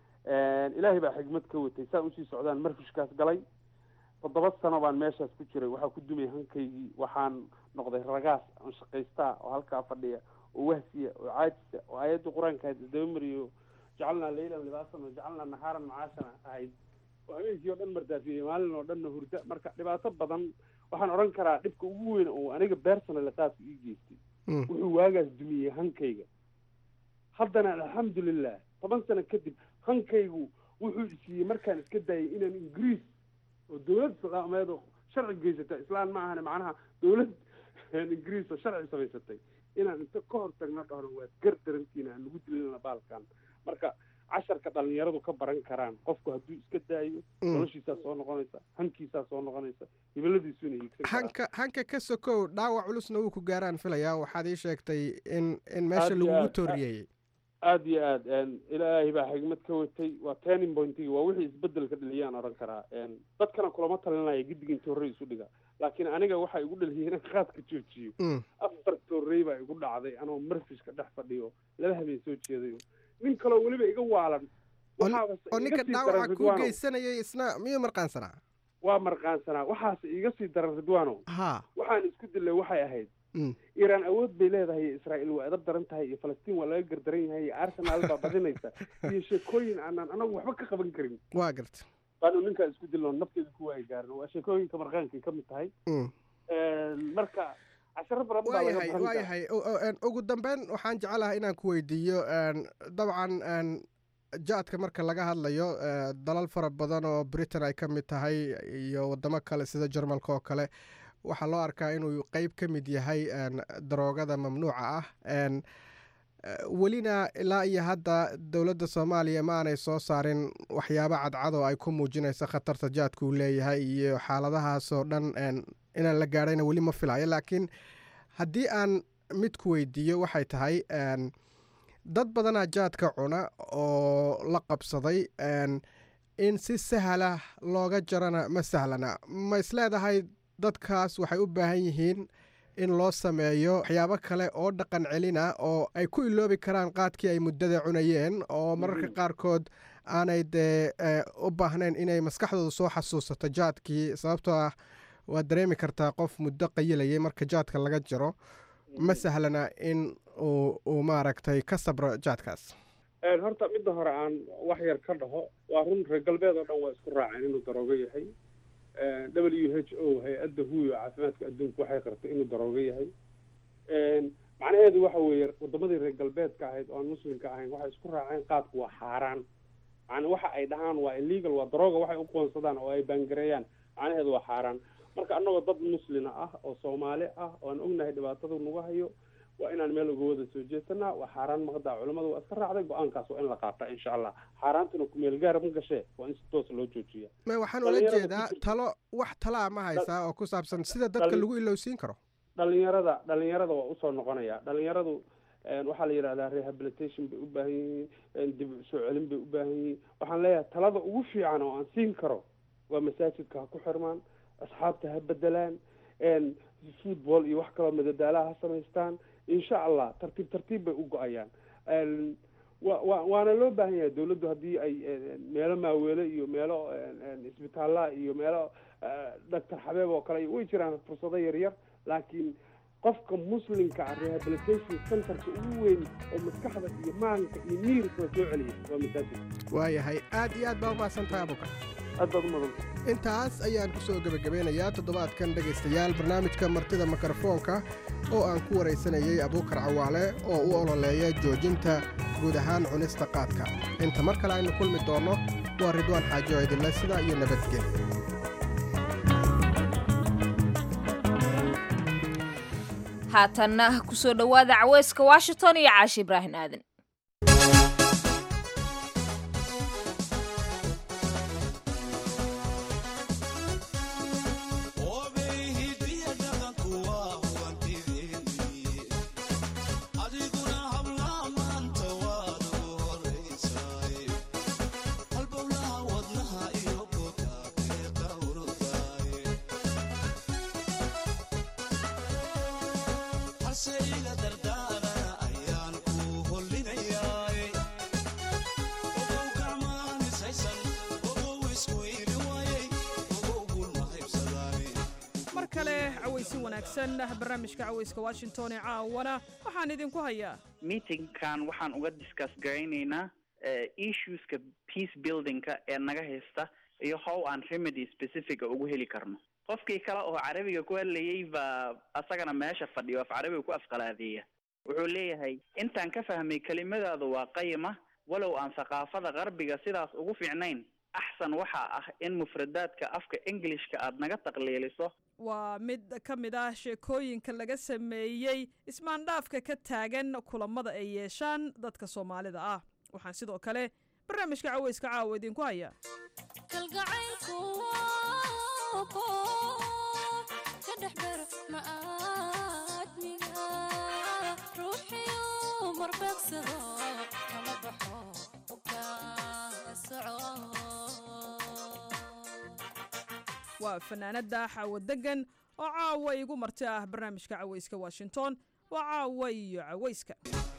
L: Een, ilaahay baa xigmad ka watay saa usii socdaan marfishkaas galay toddoba sano baan meeshaas ku jiray waxaa ku dumay hankaygii waxaan noqday ragaas aan shaqaystaa oo halkaa fadhiya oo wahsiya oo caajisa oo aayadda qur-aanka ahayd isdaba mariyo jacalnaa leylan libaasan wa jacalnaa nahaaran macaashana ahayd oo habeenkii oo dhan mardaafiyey maalin oo dhanna hurda marka dhibaato badan waxaan odhan karaa dhibka ugu weyn oo aniga personal qaadka ii geystay wuxuu waagaas dumiyey hankayga haddana alxamdulilah toban sano kadib hankaygu wuxuu isiiyey markaan iska daayay inaan ingiriis oo dowlad islaameed oo sharci geysata islaan ma ahane macnaha dowlad ingiriis oo sharci samaysatay inaan inta ka hor tagno dhahno waad gar darantiina aan nagu dilina baalkan marka casharka dhalinyaradu ka baran karaan qofku hadduu iska daayo
K: Mm.
L: noloshiisaa soo noqonaysa hankiisaa soo noqonaysa hibaladiisuuna hiigsan karaa
K: hanka hanka ka sokow dhaawac culusna wuu ku gaaraan filayaa waxaad ii sheegtay in in meesha
L: Aad iyo
K: lagugu
L: aad.
K: tooriyeeyey
L: aada iyo aad een, ilaahay baa xigmad ka watay waa turning pointigi waa wixii isbedelka dhaliyaan odhan karaa een, dadkana kulama talinaya giddiga inta horey isu dhiga laakiin aniga waxaa igu dhaliyay inaan qaadka joojiyo
K: Mm.
L: afar toorey baa igu dhacday anoo marfishka dhex fadhiyo laba habeen soo jeedayo nin kaloo weliba iga waalan waxaaba
K: oo
L: iga
K: ninka
L: sii
K: dhaawaca
L: daran
K: kuu
L: ridwaanow
K: geysanayay isna miyuu marqaansanaa
L: waa marqaansanaa waxaase iga sii daran ridwaanow
K: ha
L: waxaan isku dilay waxay ahayd
K: Mm.
L: iiraan awood bay leedahay iyo israa'iil waa edab daran tahay iyo falastiin waa laga gardaran yahay iyo arsenal baa badinaysa iyo sheekooyin aanan anagu waxba ka qaban karin
K: waa garta
L: baanu ninkaa isku dilno nafteeda kuwa ay gaarin waa sheekooyinka marqaankay ka mid tahay marka casharo badan baa laga
K: waayahay
L: baran karaa
K: waayahay U- u- een, ugu dambeyn waxaan jecelahay inaan ku weydiiyo een, dabcan een, jaadka marka laga hadlayo ee, dalal fara badan oo britain ay ka mid tahay iyo wadamo kale sida jarmalka oo kale waxaa loo arkaa inuu qeyb ka mid yahay een, daroogada mamnuuca ah een, eh, welina ilaa iyo hadda dowladda soomaaliya ma aanay soo saarin waxyaabo cadcad oo ay ku muujinayso khatarta jaadka uu leeyahay iyo xaaladahaasoo dhan een, inaan la gaadhayna weli ma filayo laakiin haddii aan mid ku weydiiyo waxay tahay een, dad badanaa jaadka cuna oo la qabsaday een, in si sahla looga jarana ma sahlana ma isleedahay dadkaas waxay u baahan yihiin in loo sameeyo waxyaabo kale oo dhaqan celin ah oo ay ku iloobi karaan qaadkii ay muddada cunayeen oo mararka qaarkood aanay dee eh, u baahnayn inay maskaxdooda soo xasuusato jaadkii sababtoo ah waad dareemi kartaa qof muddo qayilayay marka jaadka laga jaro ma sahlana in uu uu maaragtay ka sabro jaadkaas
L: Een, horta midda hore aan wax yar ka dhaho waa run reer galbeed oo dhan waa isku raaceen inuu daroogo yahay Een, w h o hay-adda huyo caafimaadka adduunka waxay qartay inuu daroogo yahay Een, macnaheedu waxa weeye wadamadii reer galbeedka ahayd oo aan muslimka ahayn waxay isku raaceen qaadku waa xaaraan macna waxa ay dhahaan waa illegal waa darooga waxay u qoonsadaan oo ay baangareeyaan macnaheedu waa xaaraan marka annagoo dad muslina ah oo soomaali ah oo aan ognahay dhibaatada nagu hayo waa inaan meel uga wada soo jeesanaa waa xaaraan maqdaa culamadu waa iska raacday go-aankaas waa in la qaata insha allah xaaraantuna kumeel gaara ma gashee waa in si toos loo joojiya
K: ma waxaan ula
L: Dhalinyarada
K: jeedaa
L: ku jirta-
K: talo wax talaa ma haysaa oo ku saabsan sida dadka
L: Dhali-
K: lagu ilowsiin karo
L: dhalinyarada dhalinyarada waa usoo noqonaya dhalinyaradu een, waxaa la yidhahdaa rehabilitation bay u baahan yihiin een, dib u soo celin bay u baahan yihiin waxaan leeyahay talada ugu fiican oo aan siin karo waa masaajidka ha ku xirmaan asxaabta ha bedelaan een, football iyo wax kaloo madadaalaha ha samaystaan insha allah tartiib tartiib bay u go-ayaan Een, wa wa waana loo baahan yahay dawladdu haddii ay een, meelo maaweele iyo meelo een, een, isbitaalla iyo meelo doctor xabeeb oo kale way jiraan fursado yaryar laakiin qofka muslimka ah rehabilitation centerka ugu weyn oo maskaxda iyo maanka iyo miirka soo celiya waa masaajidka
K: waayahay aad iyo aad baa umahadsan tahay abuukar
L: aad baad u mudan
K: intaas ayaan ku soo gebagabeynayaa toddobaadkan dhegaystayaal barnaamijka martida mikrofoonka oo aan ku waraysanayay abuukar cawaale oo u ololeeya joojinta guud ahaan cunista qaadka inta mar kale aynu kulmi doonno waa ridwaan xaajo idinle sidaa iyo nabadgelyo
A: haatanna kusoo dhowaada caweyska washington iyo caashi ibraahim aadan
M: mar kale cawaysi wanaagsan barnaamijka cawayska washington ee caawana waxaan idinku hayaa
N: meetingkan waxaan uga discuss garaynaynaa eh, issueska peace buildingka ee naga haysta iyo how aan remedy specifica ugu heli karno qofkii kale oo carabiga ku hadlayay baa asagana meesha fadhiyo af carabiga ku afqalaadeeya wuxuu leeyahay intaan ka fahmay kelimadaadu waa qayima walow aan thaqaafada qarbiga sidaas ugu fiicnayn axsan waxaa ah in mufradaadka afka englishka aad naga taqliiliso
M: waa mid ka mid ah sheekooyinka laga sameeyey ismaandhaafka ka taagan kulamada ay yeeshaan dadka soomaalida ah waxaan sidoo kale barnaamijka cawayska caawa idinku hayaa waa fanaanada xaawo degan oo caawa igu marti ah barnaamijka cawayska washington waa caawa iyo cawayska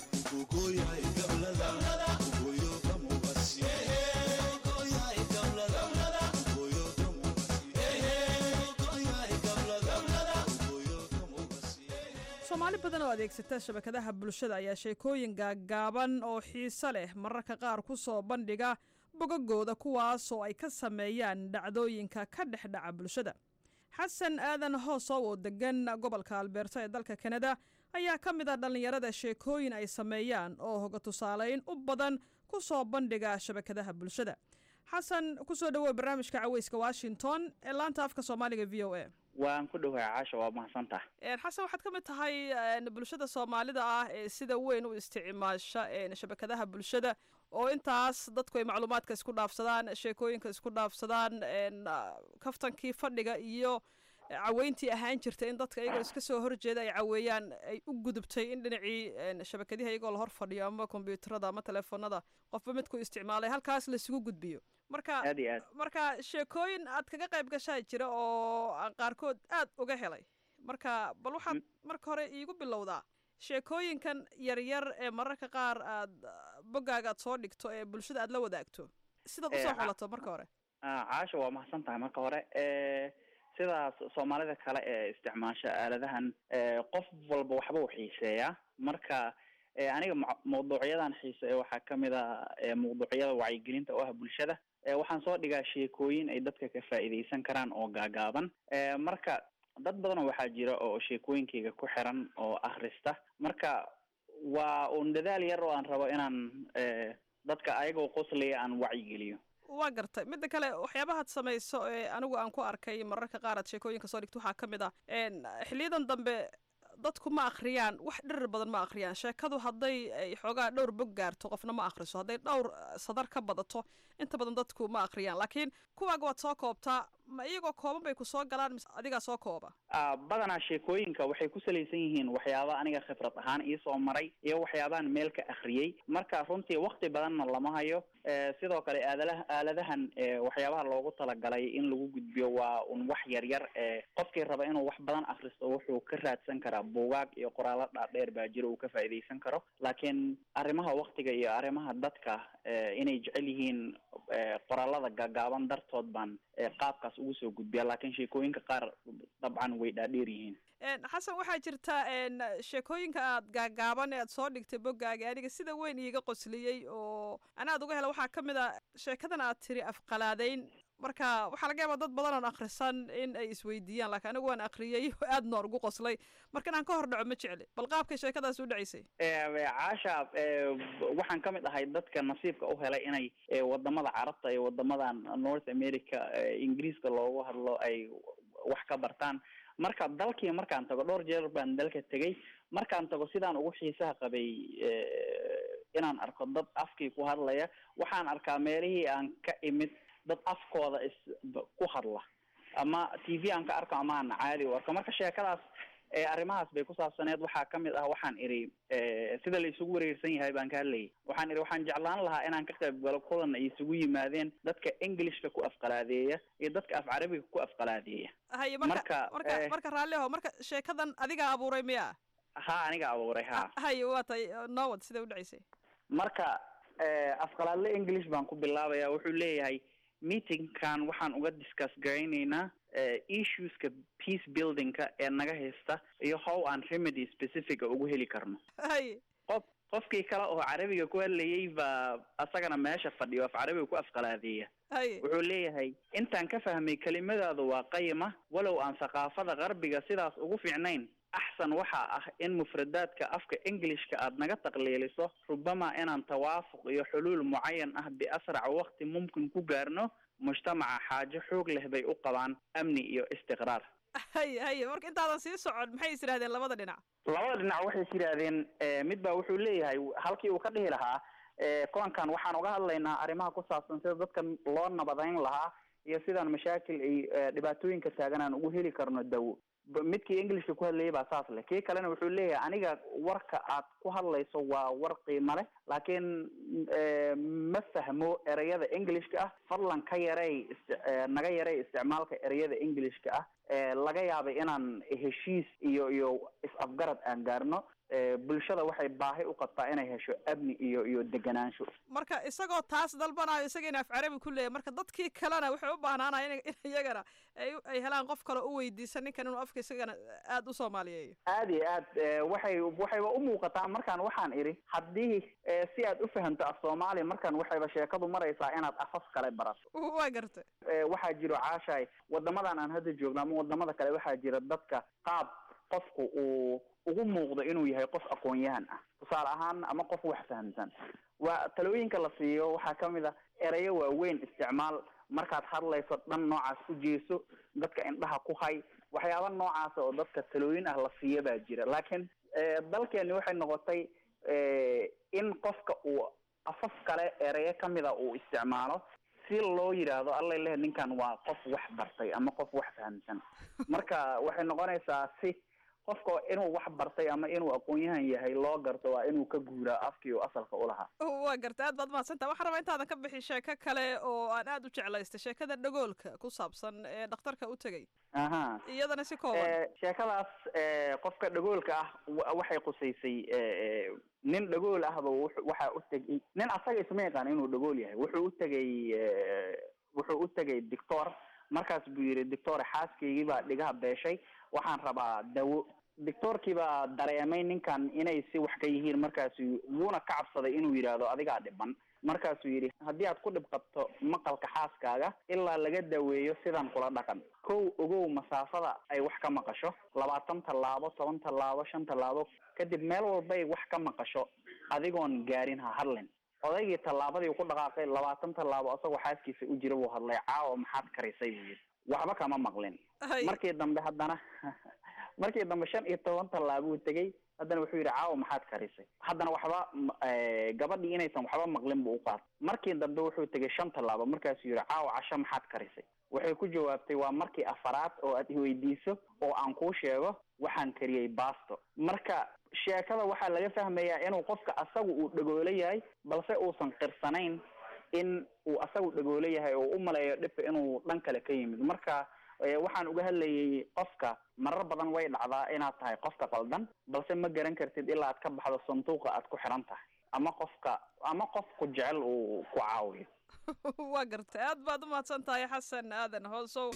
M: soomaali badan oo adeegsata shabakadaha bulshada ayaa sheekooyin gaaggaaban oo xiiso leh mararka qaar ku soo bandhiga bogagooda kuwaasoo ay ka sameeyaan dhacdooyinka ka dhex dhaca bulshada xasan aadan hoosow oo degan gobolka albeerta ee dalka kanada ayaa ka mid ah dhallinyarada sheekooyin ay sameeyaan oo hoga tusaalayn u badan ku soo bandhiga shabakadaha bulshada xasan kusoo dhawow barnaamijka caweyska washington ee laanta afka soomaaliga v o a
N: waan ku dhawahay caasha waa mahadsantaha
M: xasan waxaad ka mid tahay bulshada soomaalida ah ee sida weyn u isticmaasha shabakadaha bulshada oo intaas dadku ay macluumaadka isku dhaafsadaan sheekooyinka isku dhaafsadaan kaftankii fadhiga iyo caweyntii ahaan jirta in dadka iyagoo iska soo horjeeda ay caweeyaan ay u gudubtay in dhinacii shabakadiha iyagoo la hor fadhiyo ama kombyuutarada ama teleefonada qofba midku isticmaalay halkaas laisugu gudbiyo marka
N: aad iyo aad
M: marka sheekooyin aad kaga qayb gashaa jira oo aan qaarkood aad uga helay marka bal waxaad marka hore iigu bilowdaa sheekooyinkan yaryar ee mararka qaar aad boggaaga aad soo dhigto ee bulshada aad la wadaagto sidaad usoo xulato marka hore
N: caasha waa mahadsan tahay marka hore sidaas soomaalida kale ee isticmaasha aaladahan qof walba waxba u xiiseeyaa marka aniga mawduucyadan xiiseeya waxaa kamid a mawduucyada wacyigelinta oo ah bulshada waxaan soo dhigaa sheekooyin ay dadka ka faa'iidaysan karaan oo gaagaaban marka dad badanoo waxaa jira oo sheekooyinkayga ku xiran oo akhrista marka waa un dadaal yar oo aan rabo inaan dadka ayagoo qoslaya aan wacyigeliyo
M: waa gartay midda kale waxyaabahaad samayso ee anigu aan ku arkay mararka qaar aad sheekooyinka soo dhigto waxaa ka mid ah xiliyadan dambe dadku ma akhriyaan wax dhirir badan ma akhriyaan sheekadu hadday ay xoogaa dhowr bog gaarto qofna ma akhriso hadday dhowr sadar ka badato inta badan dadku ma akhriyaan laakiin kuwaaga waad soo koobtaa ma iyagoo kooban bay ku soo galaan mise adigaa soo kooba
N: badanaa sheekooyinka waxay ku salaysan yihiin waxyaaba aniga khibrad ahaan iisoo maray iyo waxyaabahan meel ka akhriyey marka runtii wakti badanna lama hayo sidoo kale aadalaha aaladahan waxyaabaha loogu talagalay in lagu gudbiyo waa un wax yar yar qofkii raba inuu wax badan akhristo wuxuu ka raadsan karaa buugaag iyo qoraalo dhaadheer baa jiro uu ka faa'iidaysan karo laakiin arrimaha waktiga iyo arrimaha dadka inay jecel yihiin qoraalada gaagaaban dartood baan qaabkaas ugu soo gudbiya laakiin sheekooyinka qaar dabcan way dhaadheer yihiin
M: xasan waxaa jirta sheekooyinka aad gaagaaban ee aad soo dhigtay boggaaga aniga sida weyn iiga qosliyey oo ana aad uga hela waxaa ka mid a sheekadan aad tiri afqalaadeyn marka waxaa laga yaabaa dad badan oon akhrisan in ay isweydiiyaan laakiin anigu waan akhriyey aad noor ugu qoslay marka inaan ka hor dhaco ma jecli bal qaabkay sheekadaas u dhacaysay
N: caasha waxaan ka mid ahay dadka nasiibka u helay inay wadamada carabta iyo wadamadan north america ingiriiska loogu hadlo ay wax ka bartaan marka dalkii markaan tago dhowr jeer baan dalka tegay markaan tago sidaan ugu xiisaha qabay inaan arko dad afkii ku hadlaya waxaan arkaa meelihii aan ka imid dad afkooda is ku hadla ama t v aan ka arko ama aan caadi u arko marka sheekadaas arrimahaas bay ku saabsaneed waxaa kamid ah waxaan idhi sida la isugu wareersan yahay baan ka hadlayay waxaan idhi waxaan jeclaan lahaa inaan ka qayb galo kulan ay isugu yimaadeen dadka englishka ku afqalaadeeya iyo dadka af carabiga ku afqalaadeeya
M: haye marka marka marka raalliho marka sheekadan adigaa abuuray miya
N: ha aniga abuuray ha
M: haye waa tay nowad siday u dhacaysay
N: marka afqalaadle english baan ku bilaabaya wuxuu leeyahay meetingkan waxaan uga discuss garaynaynaa issueska peace buildingka ee naga haysta iyo how aan remedy specifica ugu heli karno
M: haye
N: qof qofkii kale oo carabiga ku hadlayay baa asagana meesha fadhiyo af carabiga ku afqalaadeeya
M: haye
N: wuxuu leeyahay intaan ka fahmay kelimadaadu waa qayima walow aan thaqaafada qarbiga sidaas ugu fiicnayn axsan waxaa ah in mufradaadka afka englishka aad naga taqliiliso rubama inaan tawaafuq iyo xuluul mucayan ah biasrac waqti mumkin ku gaarno mujtamaca xaajo xoog leh bay u qabaan amni iyo istiqraar
M: haye haye marka intaadan sii socon maxay is yidhahdeen labada dhinac
N: labada dhinac waxay is yidhaahdeen mid baa wuxuu leeyahay halkii uu ka dhihi lahaa kulankan waxaan uga hadlaynaa arrimaha ku saabsan sida dadka loo nabadayn lahaa iyo sidaan mashaakil ay dhibaatooyinka taagan aan ugu heli karno dawo midkii englishka ku hadlayay baa saas leh kii kalena wuxuu leeyahay aniga warka aad ku hadlayso waa war qiimo leh laakiin ma fahmo ereyada englishka ah fadlan ka yarey naga yarey isticmaalka ereyada englishka ah laga yaabay inaan heshiis iyo iyo is-afgarad aan gaarno bulshada waxay baahi u qabtaa inay hesho amni iyo iyo deganaansho
M: marka isagoo taas dalbanayo isagiina af carabi ku leeyahy marka dadkii kalena waxay u baahnaanaya in iyagana ay ay helaan qof kale u weydiisa ninkan inuu afka isagana aada u soomaaliyeeyo
N: aad iyo aad waxay waxayba u muuqataa markaan waxaan idhi haddii si aad u fahamto af soomaaliya markaan waxayba sheekadu maraysaa inaad afaf kale barato
M: waa gartay
N: waxaa jiro caashaay wadamadan aan hadda joogno ama wadamada kale waxaa jira dadka qaab qofku uu ugu muuqdo inuu yahay qof aqoon-yahan ah tusaale ahaan ama qof wax fahamsan waa talooyinka la siiyo waxaa kamid a erayo waaweyn isticmaal markaad hadlayso dhan noocaas u jeeso dadka indhaha ku hay waxyaaba noocaasa oo dadka talooyin ah la siiyo baa jira laakiin dalkeeni waxay noqotay in qofka uu afaf kale erayo kamida uu isticmaalo si loo yidhaahdo alla leh ninkan waa qof wax bartay ama qof wax fahamsan marka waxay noqonaysaa si qofka inuu wax bartay ama inuu aqoon-yahan yahay loo garto waa inuu ka guuraa afkii uu asalka ulahaa
M: waa garta aad baad mahadsantaha waxaan rabaa intaadan ka bixin sheeko kale oo aan aada u jeclaystay sheekada dhagoolka ku saabsan ee dhakhtarka u tegay
N: aha
M: iyadana si kooban
N: sheekadaas qofka dhagoolka ah waxay qusaysay nin dhagool ahba waxaa u tegay nin asaga isma yaqaan inuu dhagool yahay wuxuu u tegay wuxuu u tegay doctor markaas buu yidhi doctor xaaskaygii baa dhigaha beeshay waxaan rabaa dawo doctoorkii baa dareemay ninkan inay si wax ka yihiin markaasu wuuna ka cabsaday inuu yidhaahdo adigaa dhiban markaasuu yidhi haddii aad ku dhib qabto maqalka xaaskaaga ilaa laga daweeyo sidan kula dhaqan kow ogow masaafada ay wax ka maqasho labaatan tallaabo toban tallaabo shan tallaabo kadib meel walbay wax ka maqasho adigoon gaarin ha hadlin odaygii tallaabadii ku dhaqaaqay labaatan tallaabo isagoo xaaskiisa u jira buu hadlay caawa maxaad karisay buu yidhi waxba kama maqlin markii dambe haddana markii dambe shan iyo toban tallaabuu tegey haddana wuxuu yidhi caawa maxaad karisay haddana waxba gabadhii inaysan waxba maqlin buu uqaatay markii dambe wuxuu tegay shan tallaabo markaasuu yidhi caawa casho maxaad karisay waxay ku jawaabtay waa markii afaraad oo aad iweydiiso oo aan kuu sheego waxaan kariyey basto marka sheekada waxaa laga fahmayaa inuu qofka asagu uu dhagoolo yahay balse uusan qirsanayn in uu asagu dhagoolo yahay oo u maleeyo dhibka inuu dhan kale ka yimid marka waxaan uga hadlayay qofka marar badan way dhacdaa inaad tahay qofka qaldan balse ma garan kartid ilaa aad ka baxdo sanduuqa aad ku xiran tahay ama qofka ama qofku jecel uu ku caawiyo
M: waa gartay aad baad u mahadsan tahay xasan aadan hoosow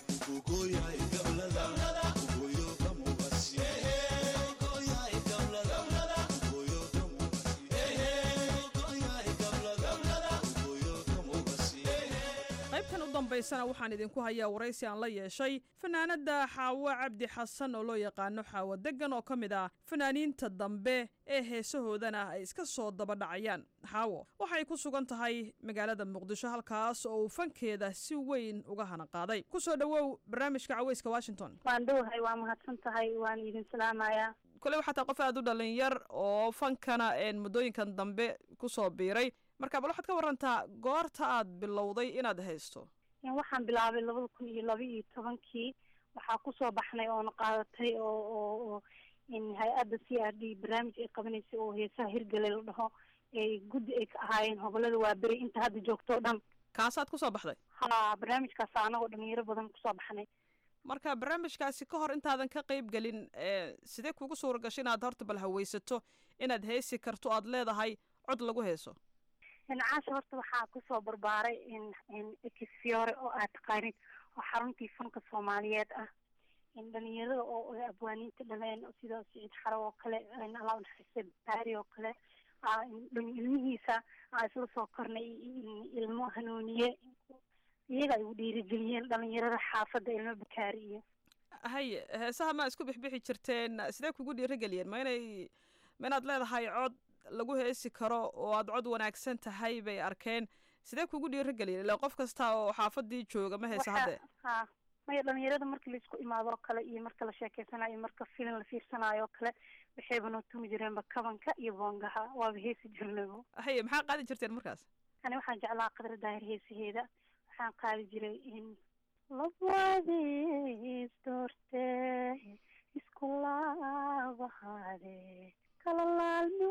M: qaybtan u dambaysana waxaan idinku hayaa waraysi aan la yeeshay fanaanada xaawo cabdi xasan oo loo yaqaano xaawo degan oo ka mid ah fanaaniinta dambe ee heesahoodana ay iska soo daba dhacayaan xaawo waxay ku sugan tahay magaalada muqdisho halkaas oo uu fankeeda si weyn uga hana qaaday kusoo dhowow barnaamijka caweyska washington
O: waan dhowahay waa mahadsan tahay waan idin salaamayaa
M: kole waxaa taa qof aada u dhalinyar oo fankana muddooyinkan dambe kusoo biiray marka bal waxaad ka warantaa goorta aad bilowday inaad haysto
O: waxaan bilaabay labada kun iyo laba iyo tobankii waxaa kusoo baxnay oona qaadatay oo oo oo hay-adda c r d barnaamij ay qabanaysay oo heesaha hirgale la dhaho ay guddi ay ka ahaayeen hobolada waa beri inta hadda joogto o dhan
M: kaasaad kusoo baxday
O: ha barnaamijkaas anagoo dhalinyaro badan kusoo baxnay
M: marka barnaamijkaasi ka hor intaadan ka qeyb gelin sidee kugu suura gashay inaad horta bal haweysato inaad heesi karto aad leedahay cod lagu heeso
O: caasha horta waxaa kusoo barbaaray exfiore oo aad taqaanid oo xaruntii fanka soomaaliyeed ah dhalinyarada oo abwaaniinta dhaleen sida siciid xaro oo kale allah unaxariiste baari oo kale ilmihiisa aa isla soo kornay ilmo hanuuniye iyaga ay u dhiirigeliyeen dhalinyarada xaafadda ilmo bakaari iyo
M: hay heesaha ma isku bixbixi jirteen sidee kugu dhiirigeliyeen ma inay ma inaad leedahay cod lagu heesi karo oo aad cod wanaagsan tahay bay arkeen sidee kugu dhiirigeliyeen ila qof kasta oo xaafadii jooga ma heesa hadde
O: ha maya dhalinyarada marka laisku imaado oo kale iyo marka la sheekeysanayo marka filim la fiirsanayo oo kale waxayba noo tumi jireenba kabanka iyo boongaha waaba heesi jirnabo
M: haye maxaa qaadi jirteen markaas
O: ani waxaan jeclaa qadra daahir heesaheeda waxaan qaadi jiray in labadiis doorte isku laabahaade kala laalmi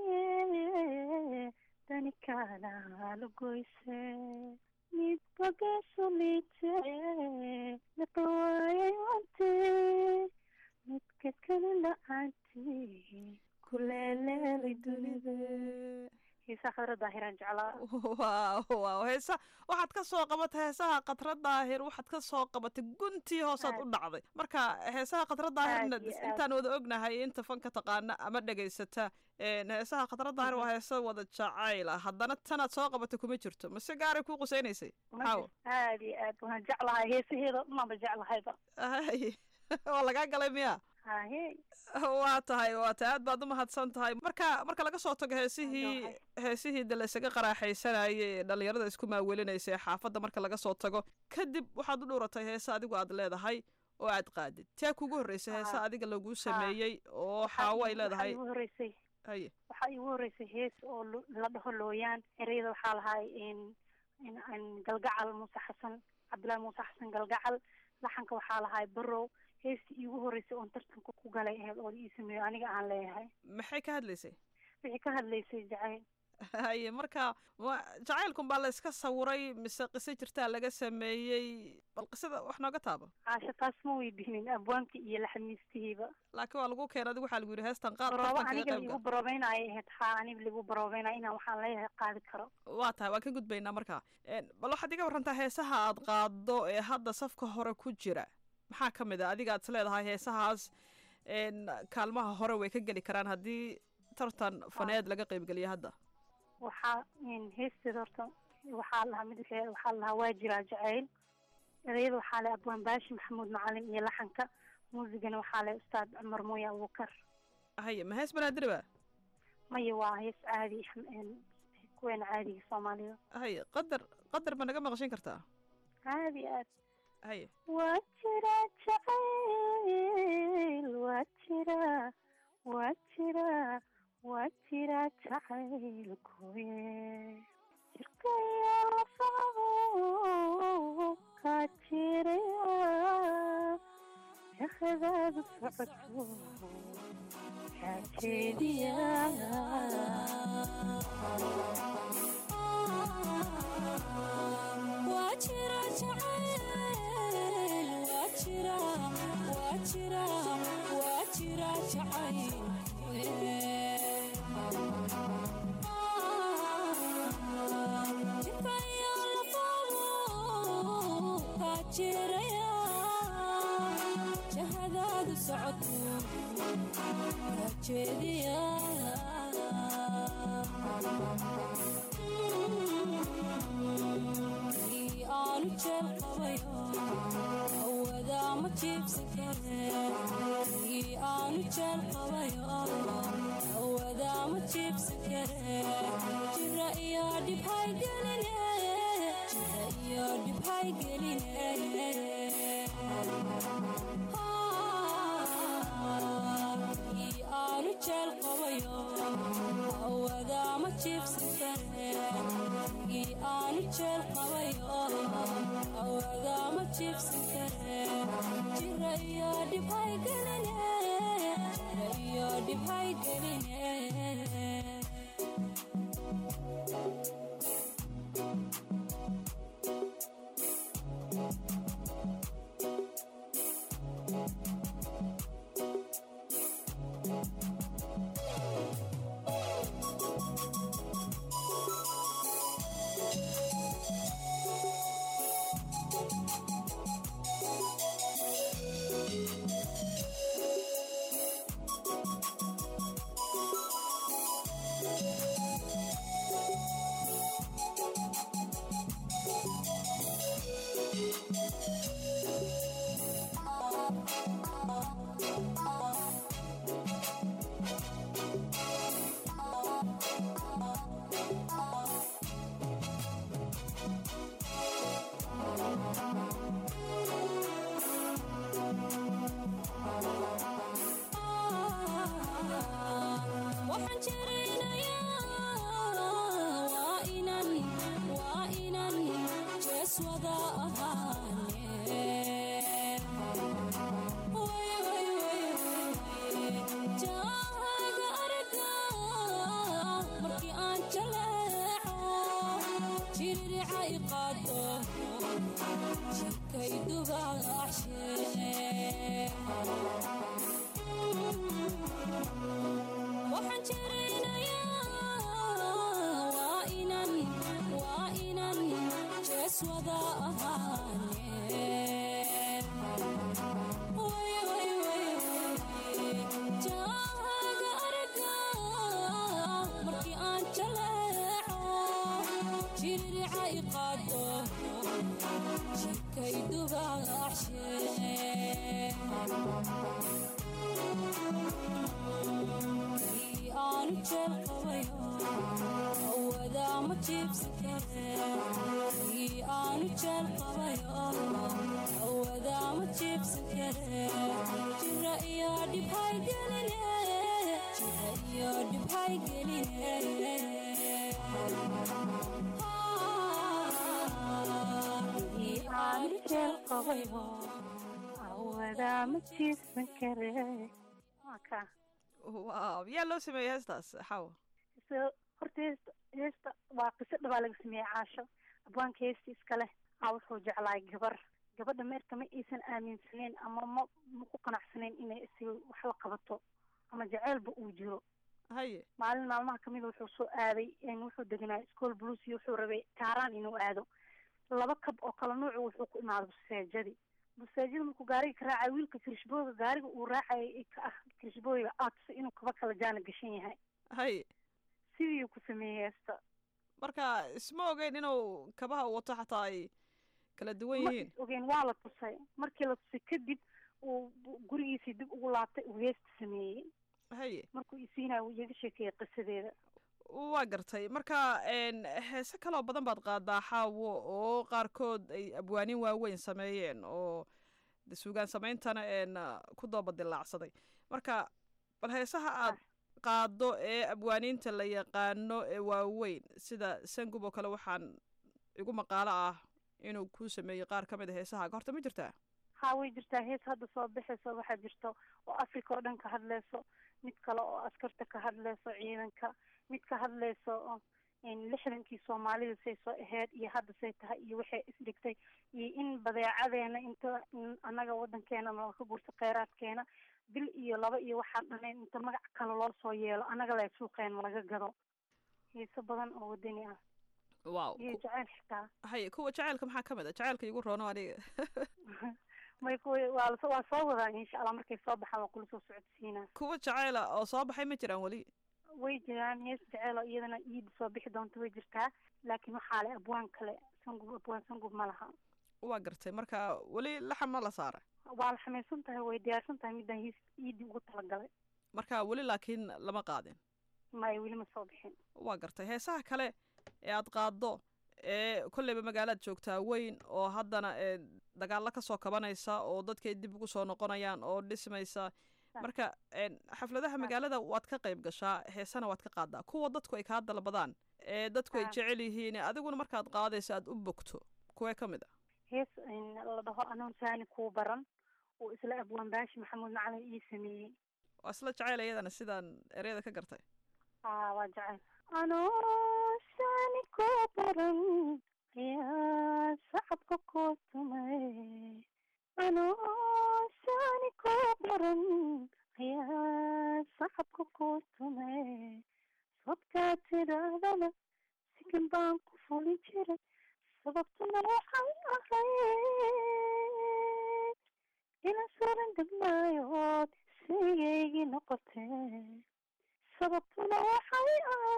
O: waaye dani kaana lagoyse midba geesulite naqawaayay wante midka kale la-aanti ku leeleelay dunida heesaha khadra daahiraan jeclaa
M: waaw waaw heesa waxaad ka soo qabatay heesaha khadra daahir waxaad ka soo qabatay guntii hoosaad u dhacday marka heesaha khadra daahirna
O: Aad iyo aad.
M: intaan wada ognahay inta fanka taqaana ama dhegaysata een, heesaha khadra daahir waa heesa wada jacayl ah haddana tanaad soo qabatay kuma jirto mase gaaray kuu qusaynaysay maxaawo
O: aad iyo aad waan jeclahay heesaheeda dhanaba jeclahayba
M: Ay, waa lagaa galay miya
O: haye
M: waa tahay waa tahay aad baad u mahadsan tahay marka marka laga soo tago heesihii heesihii de laysaga qaraaxaysanayay ee dhallinyarada isku maawelinaysa ee xaafadda marka laga soo tago kadib waxaad u dhuuratay heese adigu aad leedahay oo aad qaadid taa kugu horreysay heese
O: Ah.
M: adiga laguu sameeyey oo xaawo ay leedahay
O: waxaa igu horeysay
M: haye
O: waxaa igu horeysay hees oo lo- la dhaho looyaan ereyada waxaa lahay in in in galgacal muuse xasan cabdullaahi muuse xasan galgacal laxanka waxaa lahay barow heestii iigu horeysay oon tartanka ku galay aheyd oo la ii sameeyo aniga aan leeyahay
M: maxay ka hadlaysay
O: wixii ka hadlaysay jacayl
M: haye marka wa- jacaylkun baa la iska sawiray mise qiso jirtaa laga sameeyey bal qisada wax nooga taaba
O: caasha taas ma weydiinin abwaanka iyo laxamiistihiiba
M: laakiin waa lagu keenay adigu waxaa lagu yidhi heestan qaad
O: barooba
M: tartankaga
O: aniga
M: qayb
O: liigu
M: gal
O: baroobeynaya ahayd haa aniga liigu baroobeynaya inaan waxaan leeyahay qaadi karo
M: waa tahay waan ka gudbaynaa marka Een, bal waxaad iga warantaa heesaha aad qaado ee hadda safka hore ku jira maxaa ka mid a adiga aad is leedahay heesahaas een, kaalmaha hore way ka geli karaan haddii tartan faneed laga qaybgeliyo hadda
O: waxaa in heesteeda horta waxaa lahaa mid waxee- waxaa lahaa waa jiraa jacayl ereyada waxaa leh abwaan baashi maxamuud macalin iyo laxanka muusigana waxaa leh ustaad cumar mooye abuukar
M: haye ma hees banaadiri ba
O: maya waa hees caadi een, kuweena caadiga soomaalida
M: haye qadar qadar ma naga maqashin kartaa
O: caadi aad
M: haye
O: waa jiraa jacayl waa jiraa waa jiraa waa jiraa jacaylkuye jirkaya lafaho kaa jiraya jahadaadu socodko kaa jeediya
P: waa jira jacayl waa jira waa jira waa jira jacayl jikayo lafabo kaa jiraya jahadaadu socodku kaa jeediya Ii aanu jeel qabayo awadaa ma jiibsan kare Ii aanu jeel qabayo awadaa ma jiibsan kare jira iyo dhib hay geline jira iyo dhib hay geline Ii aanu jeel qabayo awadaa ma jiibsan kare ii aanu jeel qabayo awadaa ma jiibsan kare jira iyo dhib hay geline jira iyo dhib hay geline waxaan jirinayaa waa inan waa inan jees wada ahaane Way, way, way, way. jaaga araga markii aan jaleeco jiririca i qaado jirkay dubaashe waxaan jiraynayaa waa inan waa inan jees wada ahaane way way way jaaga arga markii aan jaleeco jiririca i qaado jidkay dubaacshe kii aanu jeel qabayo awadaa ma jiibsan kare kii aanu jeel qabayo awadaa ma jiibsan kare jira iyo dhibhay geline jira iyo dhibhay geline
O: kii aanu jeel qabayo awadaa ma jiibsan kare waa kaa
M: waaw yaa loo sameeyey heestaas xawa
O: so horta heesta heesta waa qiso dhabaa laga sameeyey caasho abwaanka heesta iskale aa wuxuu jeclaay gabar gabadha meerka ma aysan aaminsaneyn ama ma ma ku qanacsanayn inay isiga wax la qabato ama jaceylba uu jiro
M: haye
O: maalin maalmaha kamida wuxuu soo aaday wuxuu deganaa school blues iyo wuxuu rabay kaaraan inuu aado laba kab oo kala nuucu wuxuu ku imaaday buseejadii buseejada markuu gaariga ka raacay wiilka kirishbooyga gaariga uu raacayay ka ah kirishbooyga aadsa inuu kaba kala jaana gashan yahay
M: haye
O: sidii ku sameeyey heesta
M: marka isma ogeyn inuu kabaha wato xataa ay kala duwan
O: ma
M: yihiin
O: is ogeen waa la tusay markii la tusay kadib uu gurigiisii dib ugu laabtay uu heesta sameeyey
M: haye
O: markuu isiinaya uu iyaga sheekeeyey qisadeeda
M: waa gartay marka n heese kaloo badan baad qaadaa xaawo oo qaarkood ay abwaanin waaweyn sameeyeen oo de suugaan sameyntana n ku dooba dilaacsaday marka bal heesaha aad qaado ee abwaaniinta la yaqaano ee waaweyn sida sangub oo kale waxaan igu maqaalo ah inuu kuu sameeyey qaar ka mid a heesahaaga horta ma jirtaa
O: haa way jirtaa hees hadda soo baxayso waxaa jirto oo africa oo dhan ka hadleyso mid kale oo askarta ka hadleyso ciidanka mid ka hadleyso oo lixdankii soomaalida say soo aheyd iyo hadda say tahay iyo waxay isdhigtay iyo in badeecadeena inta annaga wadankeena nala ka gurto kheyraadkeena bil iyo laba iyo waxaan dhanayn inta magac kale loo soo yeelo annaga le suuqeena laga gado heeso badan oo wadani ah
M: wow
O: iyo jaceyl xitaa
M: haye kuwa jaceylka maxaa ka mid a jaceylka igu roono aniga
O: may kuwa waa la- waa soo wadaa insha allah markay soo baxaan waa kula soo socodsiinaa
M: kuwa jaceyla oo soo baxay ma jiraan weli
O: way jiraan hees jeceel oo iyadana iida soo bixi doonta way jirtaa laakiin waxaa le abwaan kale sangub abwaan sangub ma laha
M: waa gartay marka weli laxam ma la saara
O: waa la xamaysan tahay way diyaarsan tahay midaan hees iidii ugu talagalay
M: marka weli laakiin lama qaadin
O: maya weli ma soo bixin
M: waa gartay heesaha kale ee aad qaaddo ee kolleyba magaalaad joogtaa weyn oo haddana ee dagaalo ka soo kabanaysa oo dadkay dib ugu soo noqonayaan oo dhismaysa marka een, xafladaha magaalada waad ka qayb gashaa heesana waad ka qaadaa kuwa dadku ay kaa dalbadaan ee dadku ay
O: Ah.
M: jecel yihiin adiguna markaad qaadayso aad u bogto kuwee ka mid a
O: hees in la dhaho anoon saani kuu baran uu isla abwaan baashi maxamuud macalin ii sameeyey
M: waa isla jeceyl iyadana sidaan ereyada ka gartay
O: aa waa jecel anoon saani kuu baran ayaa sacabka kuu tumay anoon saani kuu baran ayaa sacabka kuu tumay sabkaa tidaahdana sikin baan ku fuli jiray sababtuna waxay ahayd ina suran degmaayood sigaygii noqotee sababtuna waxay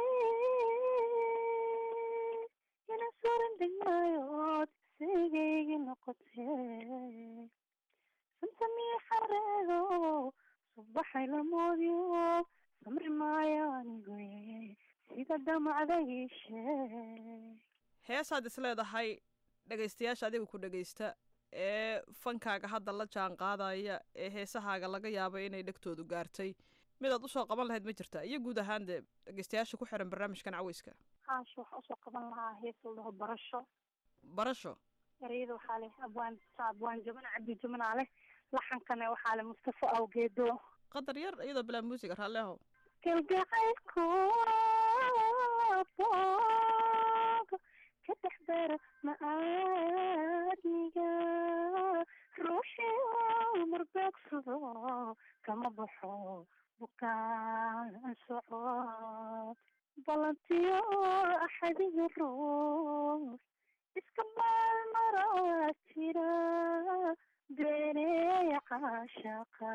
O: ahayd ina suran degmaayood sigaygii noqotee santamiyo xareedo subaxay lamoodiyo samri maayo anigoye sida damacda ii sheeg
M: heesaad is leedahay dhegaystayaasha adiga ku dhegaysta ee fankaaga hadda la jaan qaadaya ee heesahaaga laga yaabo inay dhegtoodu gaartay midaad usoo qaban lahayd ma jirta iyo guud ahaan dee dhegaystayaasha ku xiran barnaamijkan caweyska
O: haasha waxaa usoo qaban lahaa hees la dhaho barasho
M: barasho
O: ereyada waxaa leh abwaan abwaan jabana cabdi jabanaa leh laxankana waxaa leh mustafa awgeedo
M: qadar yar iyadoo bilaa muusiga raalleho
O: kalgacaylku boog ka dhex dara ma-aadmiga ruuxii marbeegsado kama baxo bukaan socod balantiyo axadiga ruux iska maalmaraa jira beeneeya caashaqa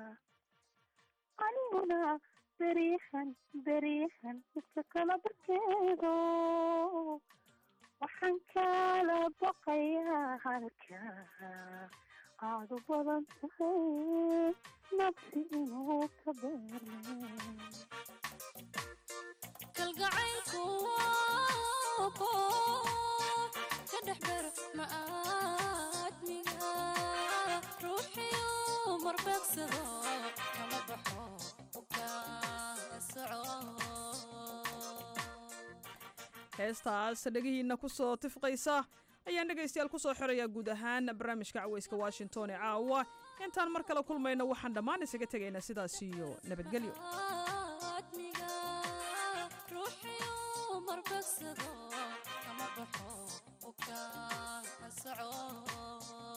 O: aniguna beriyahan beriyahan midka kala barkeedo waxaan kala baqayaa halka aad u badan tahay nafsi inuu ka beerme
P: kalgacaylku waa koob ka dhex bero ma'aadmiga ruuxiyu marbeegsado kala baxo bukaa soco
M: heestaas dhegihiinna ku soo tifqaysa ayaan dhegaystayaal ku soo xirayaa guud ahaan barnaamijka caweyska washington ee caawa intaan mar kale kulmayno waxaan dhammaan isaga tegaynaa sidaas iyo nabadgelyo
P: admiga ruuxiyu marbeegsado kama baxo bukaa soco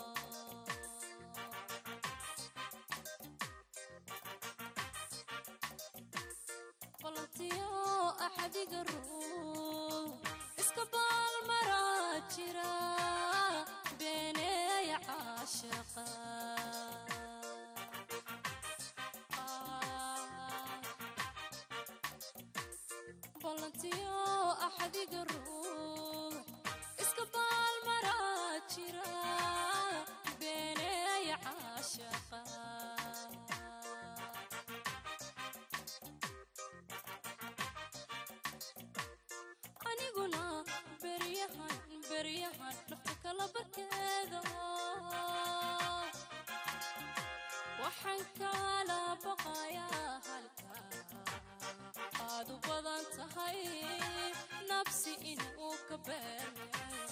P: balantiyo axadiga ruux iska baalmaraa jira beeneeya caashaqa balantiyo axadiga ruux iska baalmaraa jira beeneeya caashaqa aniguna beryahan beryahan nafta kala barkeeda waxaan kala baqayaa halka aad u badan tahay nafsi inuu ka beerme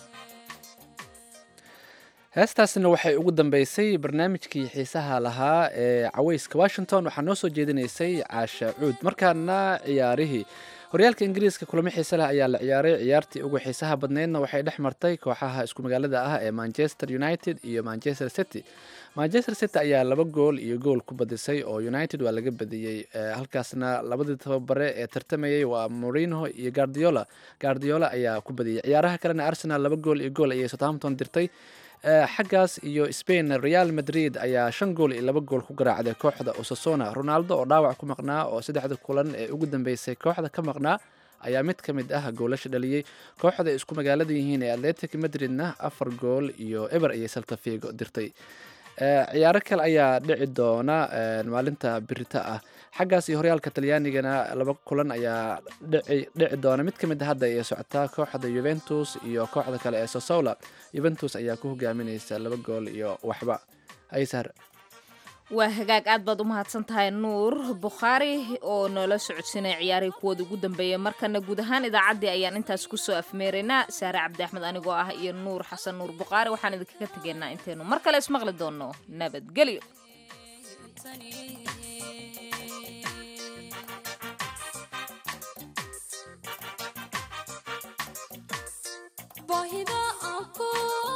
B: heestaasina waxay ugu dambeysay barnaamijkii xiisaha lahaa ee caweyska washington waxaa noo soo jeedinaysay caasha cuud markaana ciyaarihii horyaalka ingiriiska kulamo xiise leh ayaa la ciyaaray ciyaartii ugu xiisaha badneydna waxay dhex martay kooxaha isku magaalada ah ee manchester united iyo manchester city manchester city ayaa laba gool iyo gool ku badisay oo united waa laga badiyey Eh, halkaasna labadii tababare ee tartamayey waa morino iyo guardiola guardiola ayaa ku badiyey ciyaaraha kalena arsenal laba gool iyo gool ayay southampton dirtay Eh, xaggaas iyo spain real madrid ayaa shan gool iyo laba gool ku garaacday kooxda osasona ronaldo oo dhaawac ku maqnaa oo saddexda kulan ee ugu dambeysay kooxda ka maqnaa ayaa mid ka mid ah goolasha dhaliyey kooxda ay isku magaalada yihiin ee atletic madridna afar gool iyo eber ayay salta figo dirtay Eh, ciyaaro kale ayaa dhici doona eh, maalinta birita ah xaggaas iyo horyaalka talyaanigana laba kulan ayaa dhici dhici doona mid ka mid a hadda ay socotaa kooxda juventus iyo kooxda kale ee sosola juventus ayaa ku hogaaminaysa laba gool iyo waxba aysar
A: waa hagaag aad baad u mahadsan tahay nuur bukhaari oo noola socodsiinaya ciyaarihii kuwooda ugu dambeeyay markana guud ahaan idaacaddii ayaan intaas kusoo afmeeraynaa saare cabdi axmed anigoo ah iyo nuur xasan nuur bukhaari waxaan idinkaga tegaynaa intaynu mar kale ismaqli doonno nabadgelyo
P: baahida aan ku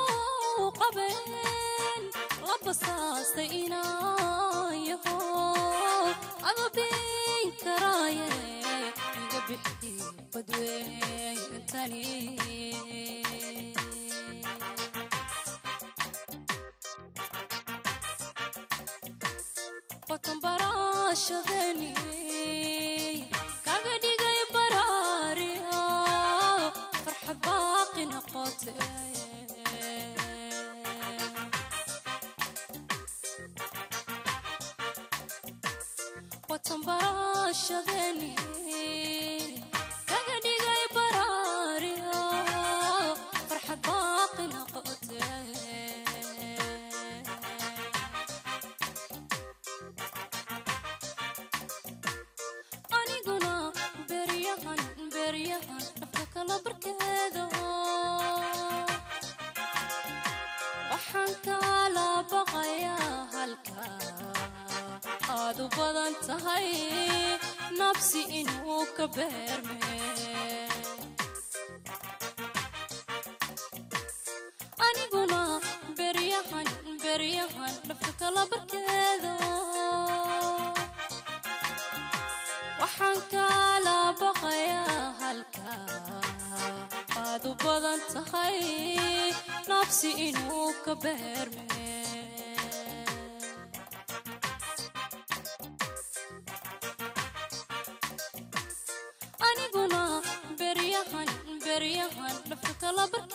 P: qabeen la basaastay inaan yaho adabin karaaye iga bixi badweentani watan barashadeni kaga dhigay baraariya farxad baaqi noqote watan barashadeni kaga dhigay baraariya farxad baaqi noqote aniguna beryahan beryahan nafta kala barkeeda waxaan kala baqayaa halka aad u badan tahay nafsi inuu ka beerme aniguna beryahan beryahan nafta kala barkeeda badan tahay nafsi inuu ka beerme aniguna beryahan beryahan nafta kala barki